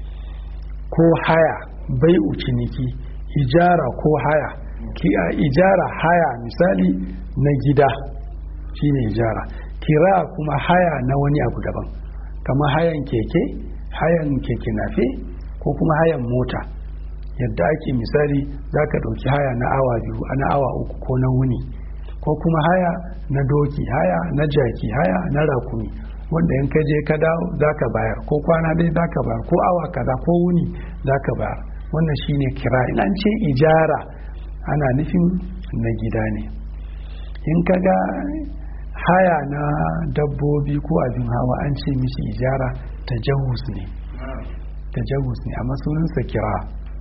ko haya bai'u ciniki ijara ko haya ki a ijara haya misali na gida shine ijara kira kuma haya na wani abu daban kamar hayan keke hayan keke nafe ko kuma hayan mota yadda ake misali za ka ɗauki haya na awa biyu na awa uku ko na wuni ko kuma haya na doki haya na jaki haya na rakumi wanda in ka je ka dawo za ka bayar ko kwana dai za ka bayar ko awa kaza ko wuni za ka bayar wannan shine kira in an ce ijara ana nufin na gida ne in ka ga haya na dabbobi ko abin hawa an ce mishi ijara ta jahus ne ta jahus ne amma sunansa kira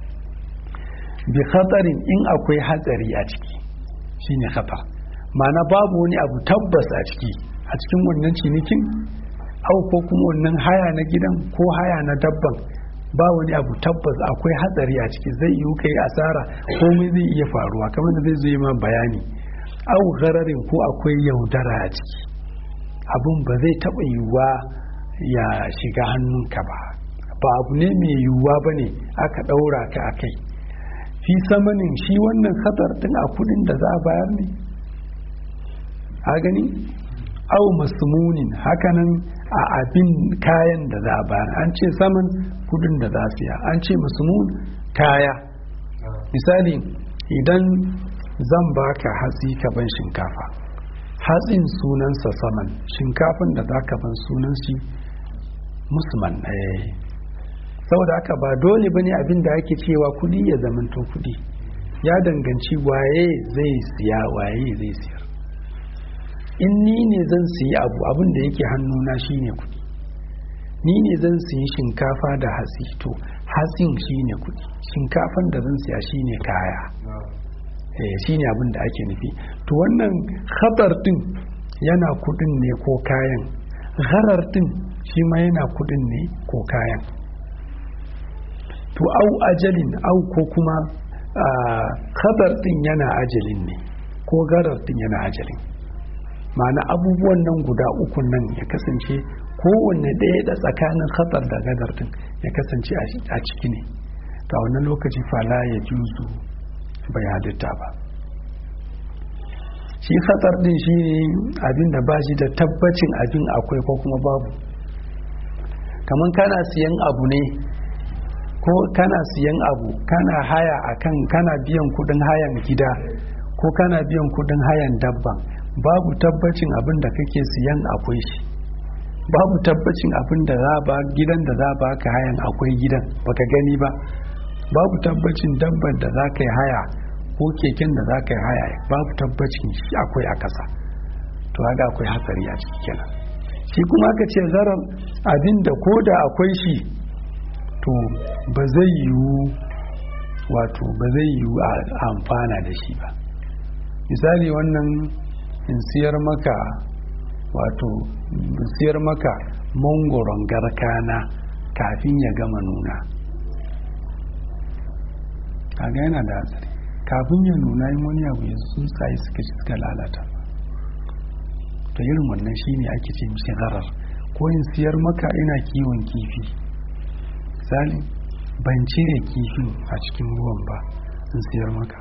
bi khatarin in akwai hatsari a ciki shine khatar ma'ana babu wani abu tabbas a ciki a cikin wannan cinikin au ko kuma wannan haya na gidan ko haya na dabban ba wani abu tabbas akwai hatsari a ciki zai yi kai asara komai zai iya faruwa kamar da zai zo yi ma bayani au gararin ko akwai yaudara a ciki abun ba zai taɓa yiwuwa ya shiga hannunka ba ba abu ne mai yiwuwa ba ne aka ɗaura ka a kai fi samanin shi wannan khatar ɗin a kudin da za a bayar ne a gani au masmunin hakanan a abin kayan da za a bayar an ce saman kudin da za a siya an ce masmun kaya misali idan zan baka hatsi ka ban shinkafa hatsin sunansa saman shinkafin da za ka ban sunan shi musman saboda haka ba dole bane abin da ake cewa kudi ya zamanto kudi ya danganci waye zai siya waye zai siyar in ni ne zan siya abu abin da yake hannuna shine kudi ni ne zan siyi shinkafa da hatsi to hatsin shine kudi shinkafan da zan siya shine kaya eh shine abin da ake nufi to wannan khatar din yana kudin ne ko kayan gharar din shi ma yana kudin ne ko kayan to au ajalin au ko kuma khatar din yana ajalin ne ko garar din yana ajalin ma'ana abubuwan nan guda uku nan ya kasance kowanne ɗaya da tsakanin khatar da gadar din ya kasance a ciki ne ta wannan lokaci fala ya juzu bai halitta ba shi khatar din shi ne abin da ba shi da tabbacin abin akwai ko kuma babu kamar kana siyan abu ne ko kana siyan abu kana haya akan kana biyan kudin hayan gida ko kana biyan kudin hayan dabba babu tabbacin abin da kake siyan akwai shi babu tabbacin abin da za ba gidan da za ba ka hayan akwai gidan baka gani ba babu tabbacin dabban da za ka yi haya ko keken da za ka yi haya babu tabbacin shi akwai a kasa to haka akwai hatsari a ciki kenan shi kuma aka ce zarar abin da ko da akwai shi to ba zai yiwu wato ba zai yiwu a amfana da shi ba misali wannan in siyar maka wato in siyar maka mangoron garkana kafin ya gama nuna kaga yana da hatsari kafin ya nuna yin wani abu ya tsuntsaye suka ci suka lalata to irin wannan shine ake ce mishi zarar ko in siyar maka ina kiwon kifi misali ban cire kifin a cikin ruwan ba in siyar maka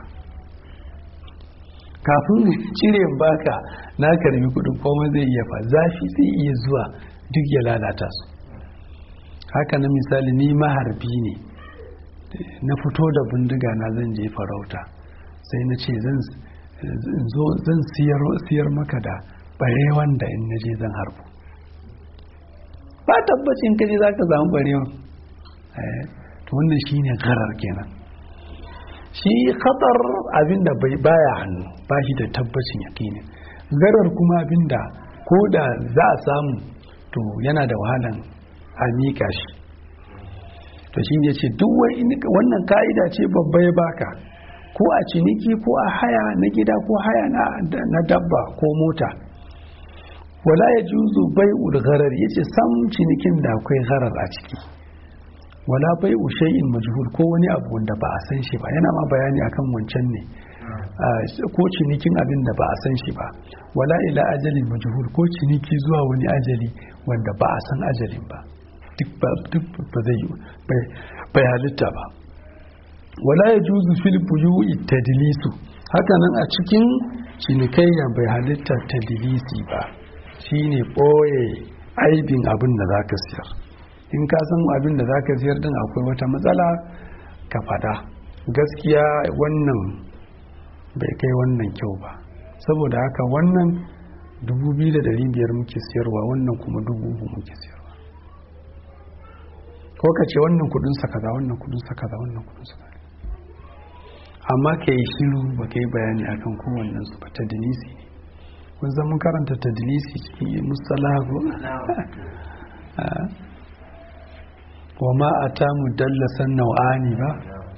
kafin cire baka na karbi kudin komai zai iya fa zafi zai iya zuwa duk ya lalata su haka na misali ni maharbi ne na fito da bindiga na zan je farauta sai na ce zan zo zan siyar maka da barewan da in naje zan harbu ba tabbacin kaje za ka samu barewan to wannan shine garar kenan shi khatar abinda bai baya hannu ba shi da tabbacin yakini garar kuma abinda ko da za a samu to yana da wahalan a miƙa shi to shi ne ce duk wannan ka'ida ce babba ya baka ko a ciniki ko a haya na gida ko haya na dabba ko mota wala ya juzu bai gharar ya ce sam cinikin da akwai gharar a ciki wala bai shay'in majhul ko wani abu wanda ba a san shi ba yana ma bayani akan wancan ne ko cinikin abin da ba a san shi ba wala ila ajalin majhul ko ciniki zuwa wani ajali wanda ba a san ajalin ba duk ba zai yi bai halitta ba wala ya juzu fil buyu'i tadlisu haka nan a cikin cinikayya bai halitta tadlisi ba shine boye aibin abin da zaka siyar in ka san abin da zaka siyar din akwai wata matsala ka fada gaskiya wannan bai kai wannan kyau ba saboda haka wannan 2,500 muke siyarwa wannan kuma 3,000 muke siyarwa ko ka ce wannan kudin sa kaza wannan kudin sa kaza wannan kudin sa kaza amma ka yi shiru ba ka yi bayani akan kowannen su ba ta dalisi ne kun zan mun karanta ta dalisi cikin mustalahu wa ma a ta mu dallasan nau'ani ba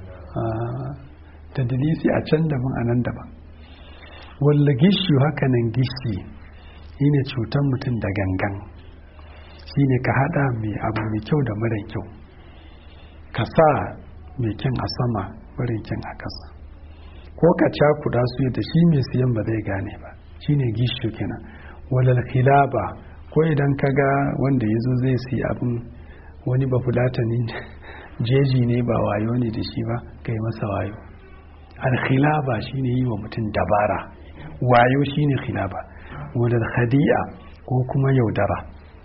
ta dalisi a can daban a nan daban walla gishu haka nan gishi shine cutar mutum da gangan shine ka hada mai abu mai kyau da mara kyau ka sa mai kyan a sama mara kyan a ƙasa ko ka cakuda su da shi mai siyan ba zai gane ba shine gishu kenan walal khilaba ko idan ka ga wanda ya zo zai siya abin wani ba fulatani jeji ne ba wayo ne da shi ba kai masa wayo alkhilaba shine yi wa mutum dabara wayo shine khilaba walal khadi'a ko kuma yaudara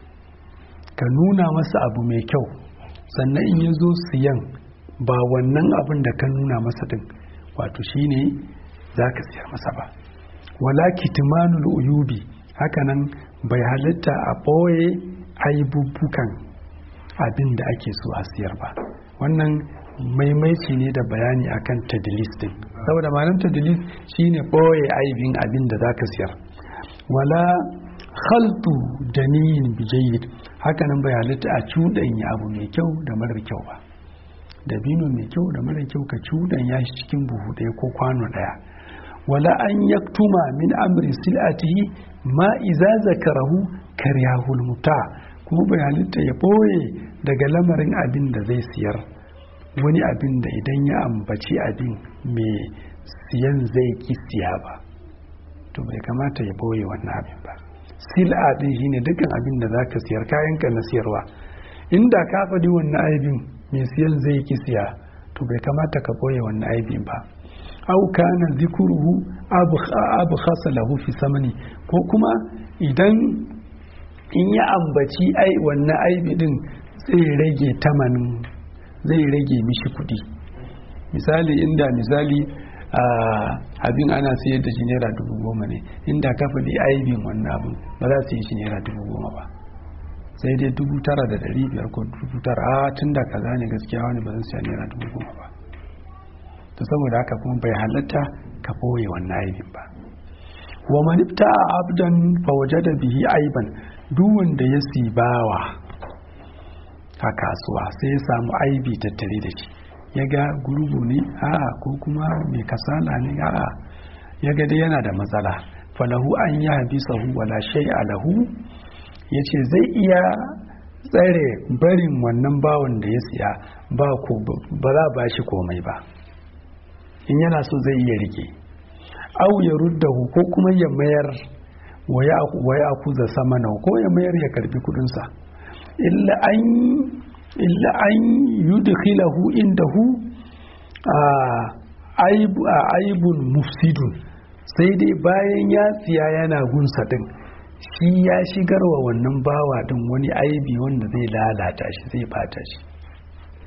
ka nuna masa abu mai kyau sannan in ya zo siyan ba wannan abin da ka nuna masa din wato shine za ka siyar masa ba wala kitmanul uyubi hakanan bai halitta a ɓoye aibubbukan abin da ake so a siyar ba wannan maimaici ne da bayani akan tadlis din saboda malam tadlis shine ɓoye aibin abin da za ka siyar wala khaltu daniyin bijayyid hakanan bai halitta a cuɗanya abu mai kyau da marar kyau ba dabino mai kyau da marar kyau ka cuɗanya shi cikin buhu ɗaya ko kwano ɗaya wala an yaktuma min amri sil'atihi ma iza zakarahu karyahul muta kuma bai halitta ya ɓoye daga lamarin abin da zai siyar wani abin da idan ya ambaci abin mai siyan zai ki siya ba to bai kamata ya ɓoye wannan abin ba sil'a din shine dukkan abin da zaka siyar kayanka na siyarwa inda ka faɗi wannan aibin mai siyan zai ki siya to bai kamata ka ɓoye wannan aibin ba au kana zikuruhu abu khasa lahu fi samani ko kuma idan in ya ambaci ai wannan aibi din zai rage tamanin zai rage mishi kuɗi misali inda misali abin ana sayar da shi naira dubu goma ne inda ka faɗi aibin wannan abin ba za su yi shi naira dubu goma ba sai dai dubu tara da ɗari biyar ko dubu tara a tun da kaza ne gaskiya wani ba zan siya naira dubu goma ba to saboda haka kuma bai halatta ka ɓoye wannan aibin ba wa manifta a abdan fa da bihi aiban duk wanda ya sibawa a kasuwa sai ya samu aibi tattare da shi ya ga gurgu ne a'a ko kuma mai kasala ne a'a ya ga dai yana da matsala falahu an yi habisahu wala shai alahu ya ce zai iya tsare barin wannan bawan da ya siya ba za ba shi komai ba in yana so zai iya rike au ya ruddahu ko kuma ya mayar wa ya akuza sama na ko ya mayar ya karbi kudinsa illa an illa an yudkhilahu indahu a aibun mufsidun sai dai bayan ya siya yana gunsa din shi ya shigar wa wannan bawa din wani aibi wanda zai lalata shi zai bata shi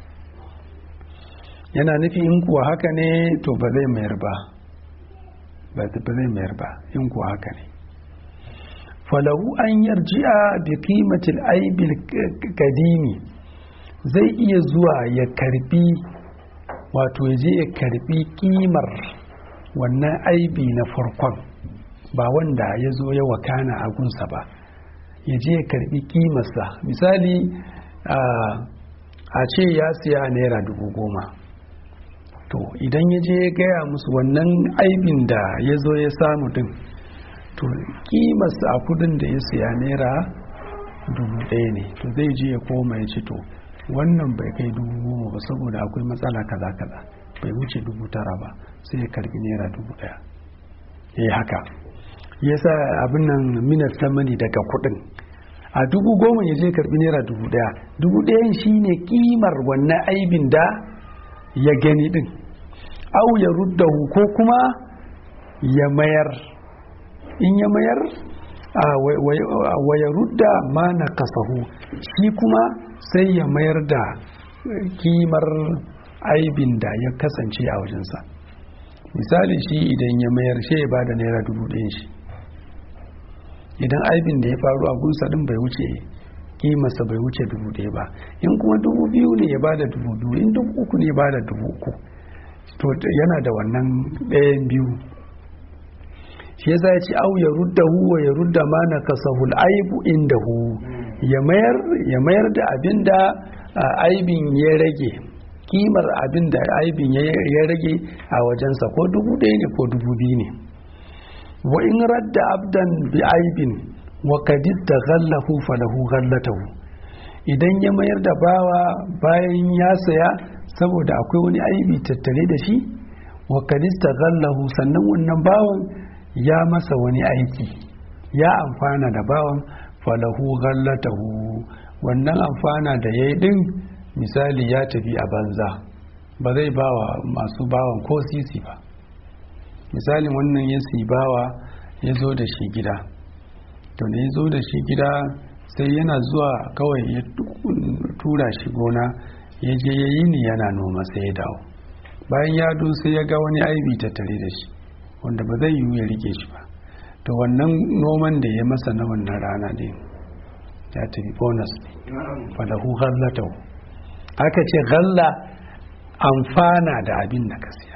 yana nufi in kuwa haka ne to ba zai mayar ba ba zai mayar ba in ko haka ne falahu an yarji'a bi qimatil aibil kadimi zai iya zuwa ya karbi wato ya je ya karbi kimar wannan aibi na farkon ba wanda ya zo ya wakana a gunsa ba ya je ya karbi kimarsa misali a ce ya siya naira dubu goma to idan ya je ya gaya musu wannan aibin da ya zo ya samu din to kimarsa a kudin da ya siya naira dubu ɗaya ne to zai je ya koma ya ci to wannan bai kai dubu goma ba saboda akwai matsala kaza kaza bai wuce dubu tara ba sai ya karbi naira dubu ɗaya ya yi haka ya sa abin nan minar samani daga kudin a dubu goma ya je karbi naira dubu ɗaya dubu ɗayan shine kimar wannan aibin da ya gani din au ya ruddahu ko kuma ya mayar in ya mayar wa ya rudda ma na kasahu shi kuma sai ya mayar da kimar aibin da ya kasance a wajensa misali shi idan ya mayar shi ya bada naira dubu ɗayan shi idan aibin da ya faru a gunsa ɗin bai wuce kimarsa bai wuce dubu ɗaya ba in kuma dubu biyu ne ya bada dubu biyu in dubu uku ne ya bada dubu uku to yana da wannan ɗayan biyu shi yasa ya ce au ya rudda hu wa ya rudda ma na kasahul aibu inda hu ya mayar ya mayar da abin da aibin ya rage kimar abin da aibin ya rage a wajensa ko dubu ɗaya ne ko dubu biyu ne wa in radda abdan bi aibin wa kadis da ghallahu falahu ghallatahu idan ya mayar da bawa bayan ya saya saboda akwai wani aibi tattare da shi wa kadis da ghallahu sannan wannan bawan ya masa wani aiki ya amfana da bawan falahu ghallatahu wannan amfana da ya yi din misali ya tafi a banza ba zai bawa masu bawan ko sisi ba misalin wannan ya bawa ya zo da shi gida to da ya zo da shi gida sai yana zuwa kawai ya tura shi gona ya je ya yi ni yana noma sai ya dawo bayan ya do sai ya ga wani aibi tattare da shi wanda ba zai yiwu ya rike shi ba to wannan noman da ya masa na wannan rana ne ya tafi bonus ne falahu ghallatahu aka ce ghalla amfana da abin da ka siya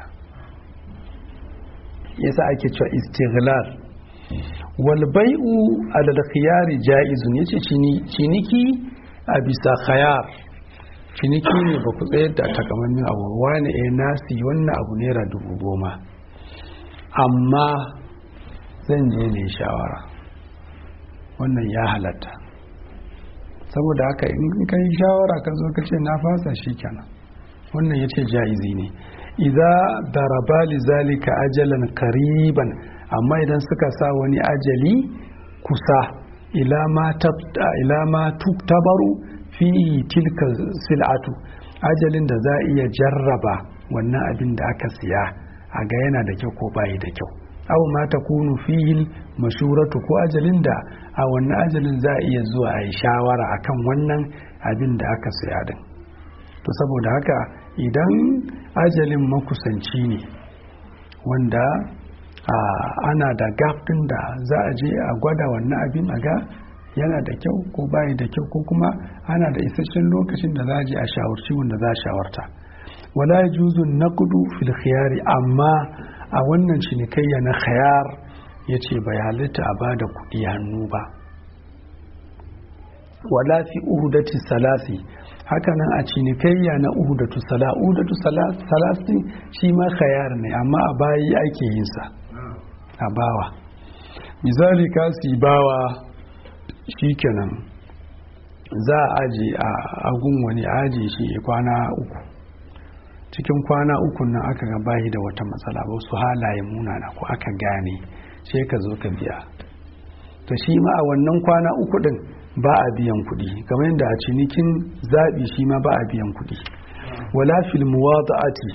yasa ake cewa istighlal wal bai'u alal khiyari jaizun yace ciniki a bisa khayar ciniki ne ba ku tsayar da takamaiman abu wani eh nasi wannan abu naira dubu goma amma zan je ne shawara wannan ya halatta saboda haka in ka yi shawara ka zo ka ce na fasa shi kenan wannan ya ce ja'izi ne idza daraba li zalika ajalan kariban amma idan suka sa wani ajali kusa ila ma tabta ila ma tuktabaru fi tilka sil'atu ajalin da za iya jarraba wannan abin da aka siya a ga yana da kyau ko bayi da kyau aw ma takunu fihi mashuratu ko ajalin da a wannan ajalin za a iya zuwa a yi shawara akan wannan abin da aka siya din to saboda haka idan ajalin makusanci ne wanda ana da gap din da za a je a gwada wannan abin a ga yana da kyau ko bayi da kyau ko kuma ana da isasshen lokacin da za a je a shawarci wanda za a shawarta wala juzu naqdu fil khiyari amma a wannan cinikayya na khayar yace bai halitta a bada kuɗi hannu ba wala fi uhudati salasi hakanan a cinikayya na uhudatu sala uhudatu salasi shi ma khayar ne amma a bayi ake yin sa a bawa misali ka si bawa shikenan za a aji a agun wani aji shi kwana uku cikin kwana uku nan aka ga bayi da wata matsala ba su halaye munana ko aka gane sai ka zo ka biya to shi ma a wannan kwana uku din ba a biyan kuɗi kamar yadda a cinikin zaɓi shi ma ba a biyan kuɗi wala fil muwada'ati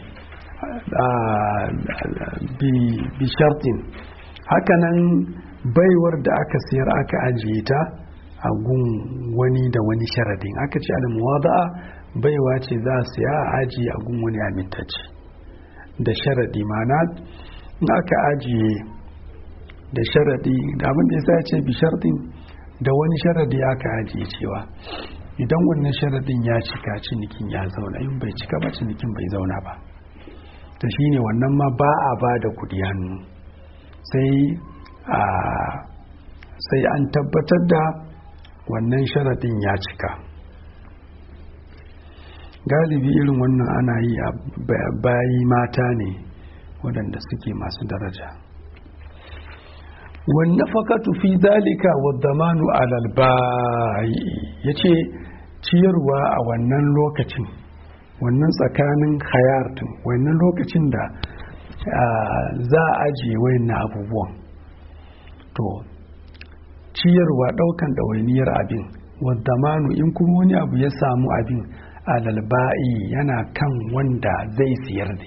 bi shartin hakanan baiwar da aka sayar aka ajiye ta a gun wani da wani sharadin aka ce al muwada'a baiwa ce za a siya a ajiye a gun wani amintacce da sharadi mana in aka ajiye da sharadi da abin da ya ce bi sharadin da wani sharadi aka ajiye cewa idan wannan sharadin ya cika cinikin ya zauna in bai cika ba cinikin bai zauna ba ta shine wannan ma ba a ba da kudi hannu sai a sai an tabbatar da wannan sharadin ya cika galibi irin wannan ana yi a bayi mata ne waɗanda suke masu daraja wannan fakatu fi dalika wa zamanu alal bayi ya ce ciyarwa a wannan lokacin wannan tsakanin hayartin wannan lokacin da za a ajiye wayannan abubuwan to ciyarwa ɗaukan ɗawainiyar abin wa zamanu in kuma wani abu ya samu abin alalba'i yana kan wanda zai siyar ne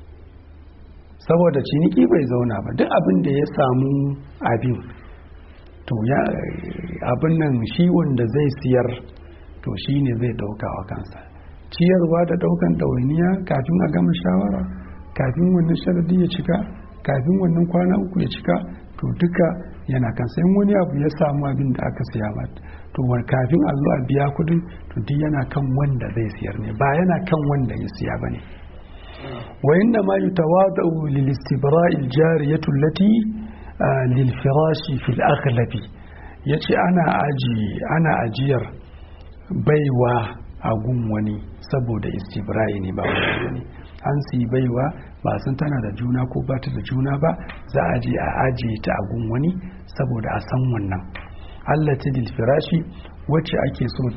saboda ciniki bai zauna ba duk abin da ya samu abin to ya abin nan shi wanda zai siyar to shi ne zai dauka wa kansa ciyarwa da daukan ɗawainiya kafin a gama shawara kafin wannan sharadi ya cika kafin wannan kwana uku ya cika to duka yana kansa in wani abu ya samu abin da aka siya mata to kafin a zo a biya kudin to duk yana kan wanda zai siyar ne ba yana kan wanda ya siya bane wa inna ma yutawadu lil istibra'i al jariyatu allati lil firashi fil aghlabi yace ana aji ana ajiyar baiwa a gun wani saboda istibra'i ne ba wani an siyi baiwa ba san tana da juna ko ba ta da juna ba za a je a ajiye ta a gun wani saboda a san wannan allati lil firashi wacce ake so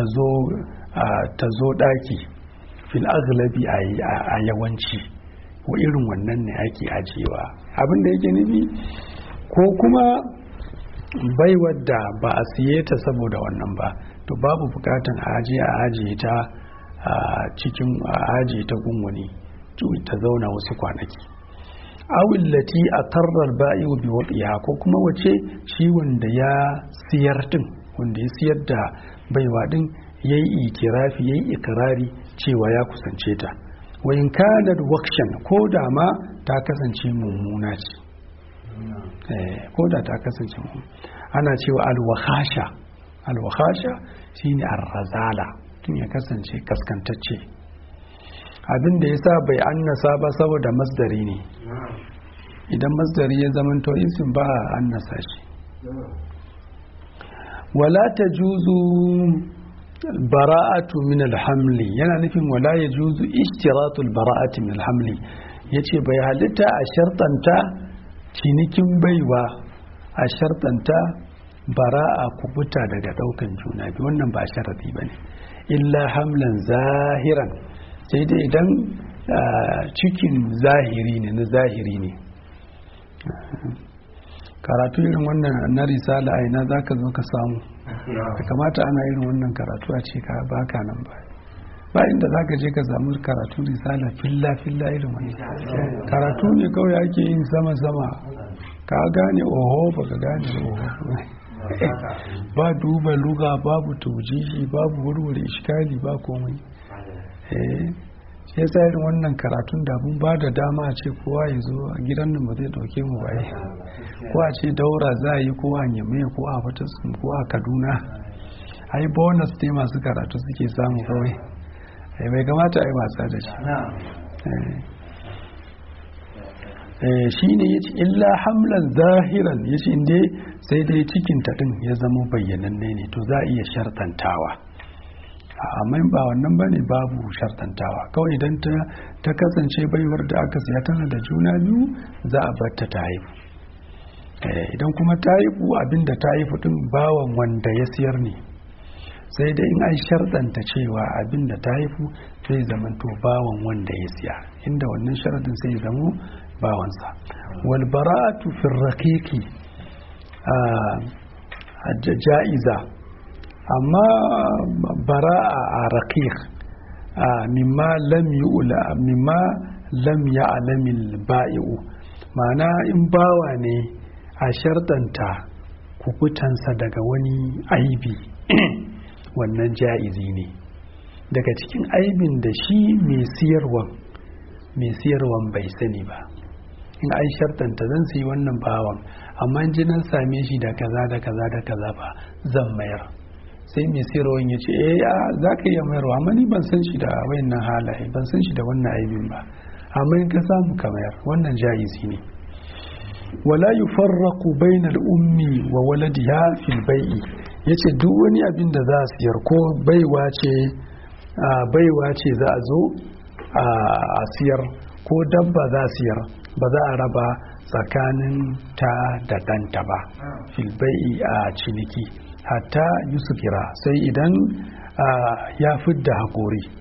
ta zo daki fil aghlabi a yawanci ko irin wannan ne ake ajiyewa abin da yake nufi ko kuma baiwar da ba a siye ta saboda wannan ba to babu bukatan a ajiye a ajiye ta a cikin a ajiye ta gungwani ta zauna wasu kwanaki awillati a tarrar ba'i wa biwaɗiya ko kuma wace shi wanda ya siyar din wanda ya siyar da baiwa din ya yi itirafi ya yi ikirari cewa ya kusance ta wayin kanar wakshan ko da ma ta kasance mummuna ce ko da ta kasance mummuna ana cewa alwahasha alwahasha shine arrazala tun ya kasance kaskantacce abin da ya sa bai annasa ba saboda masdari ne idan masdari ya zamanto isin ba a annasa shi wala ta juzu bara'atu min alhamli yana nufin wala ya juzu ishtiratul bara'atu min alhamli ya ce bai halitta a shartanta cinikin baiwa a shartanta bara'a kubuta daga daukan juna biyu wannan ba sharadi ba ne illa hamlan zahiran sai dai idan cikin zahiri ne na zahiri ne karatu irin wannan na risala a ina za ka zo ka samu da kamata ana irin wannan karatu a ce ka baka nan ba ba inda za ka je ka samu karatu risala filla filla irin wani karatu ne kawai ake yin sama sama ka gane oho ba ka gane oho ba duba luga babu taujihi babu warware iskali ba komai sai sa irin wannan karatun da mun ba da dama a ce kowa ya zo a gidan nan ba zai dauke mu ba ko a ce daura za a yi ko a nyame ko a fataskun ko a kaduna ai bonus ne masu karatu suke samu kawai bai kamata a yi wasa da shi shi ne ya ce illa hamlan zahiran ya ce inda sai dai cikin taɗin ya zama bayyananne ne to za a iya shartantawa amma ba wannan ba ne babu shartantawa kawai idan ta kasance baiwar da aka siya tana da juna biyu za a bar ta ta haifu idan kuma ta haifu abinda ta haifu din bawan wanda ya siyar ne sai dai in an sharɗanta cewa abinda ta haifu zai zamanto bawan wanda ya siya inda wannan sharaɗin sai zamo bawansa wal bara'atu fi raqiqi a ja'iza amma bara'a a raqiq mimma lam yu'la mimma lam ya'lamil ba'i'u ma'ana in bawa ne a sharɗanta kukutansa daga wani aibi wannan ja'izi ne daga cikin aibin da shi mai siyarwan mai siyarwan bai sani ba in ai shartanta zan sayi wannan bawan amma in ji nan same shi da kaza da kaza da kaza ba zan mayar sai mai sayarwan ya ce eh a za ka iya mayarwa amma ni ban san shi da wayannan halaye ban san shi da wannan aibin ba amma in ka samu ka mayar wannan ja'izi ne wala yufarraqu bainal ummi wa waladiha fil bai'i yace duk wani abin da za a siyar ko baiwa ce baiwa ce za a zo a siyar ko dabba za a siyar ba za a raba tsakanin ta da ɗanta ba fil bai'i a ciniki hatta yusufira sai idan ya fidda haƙori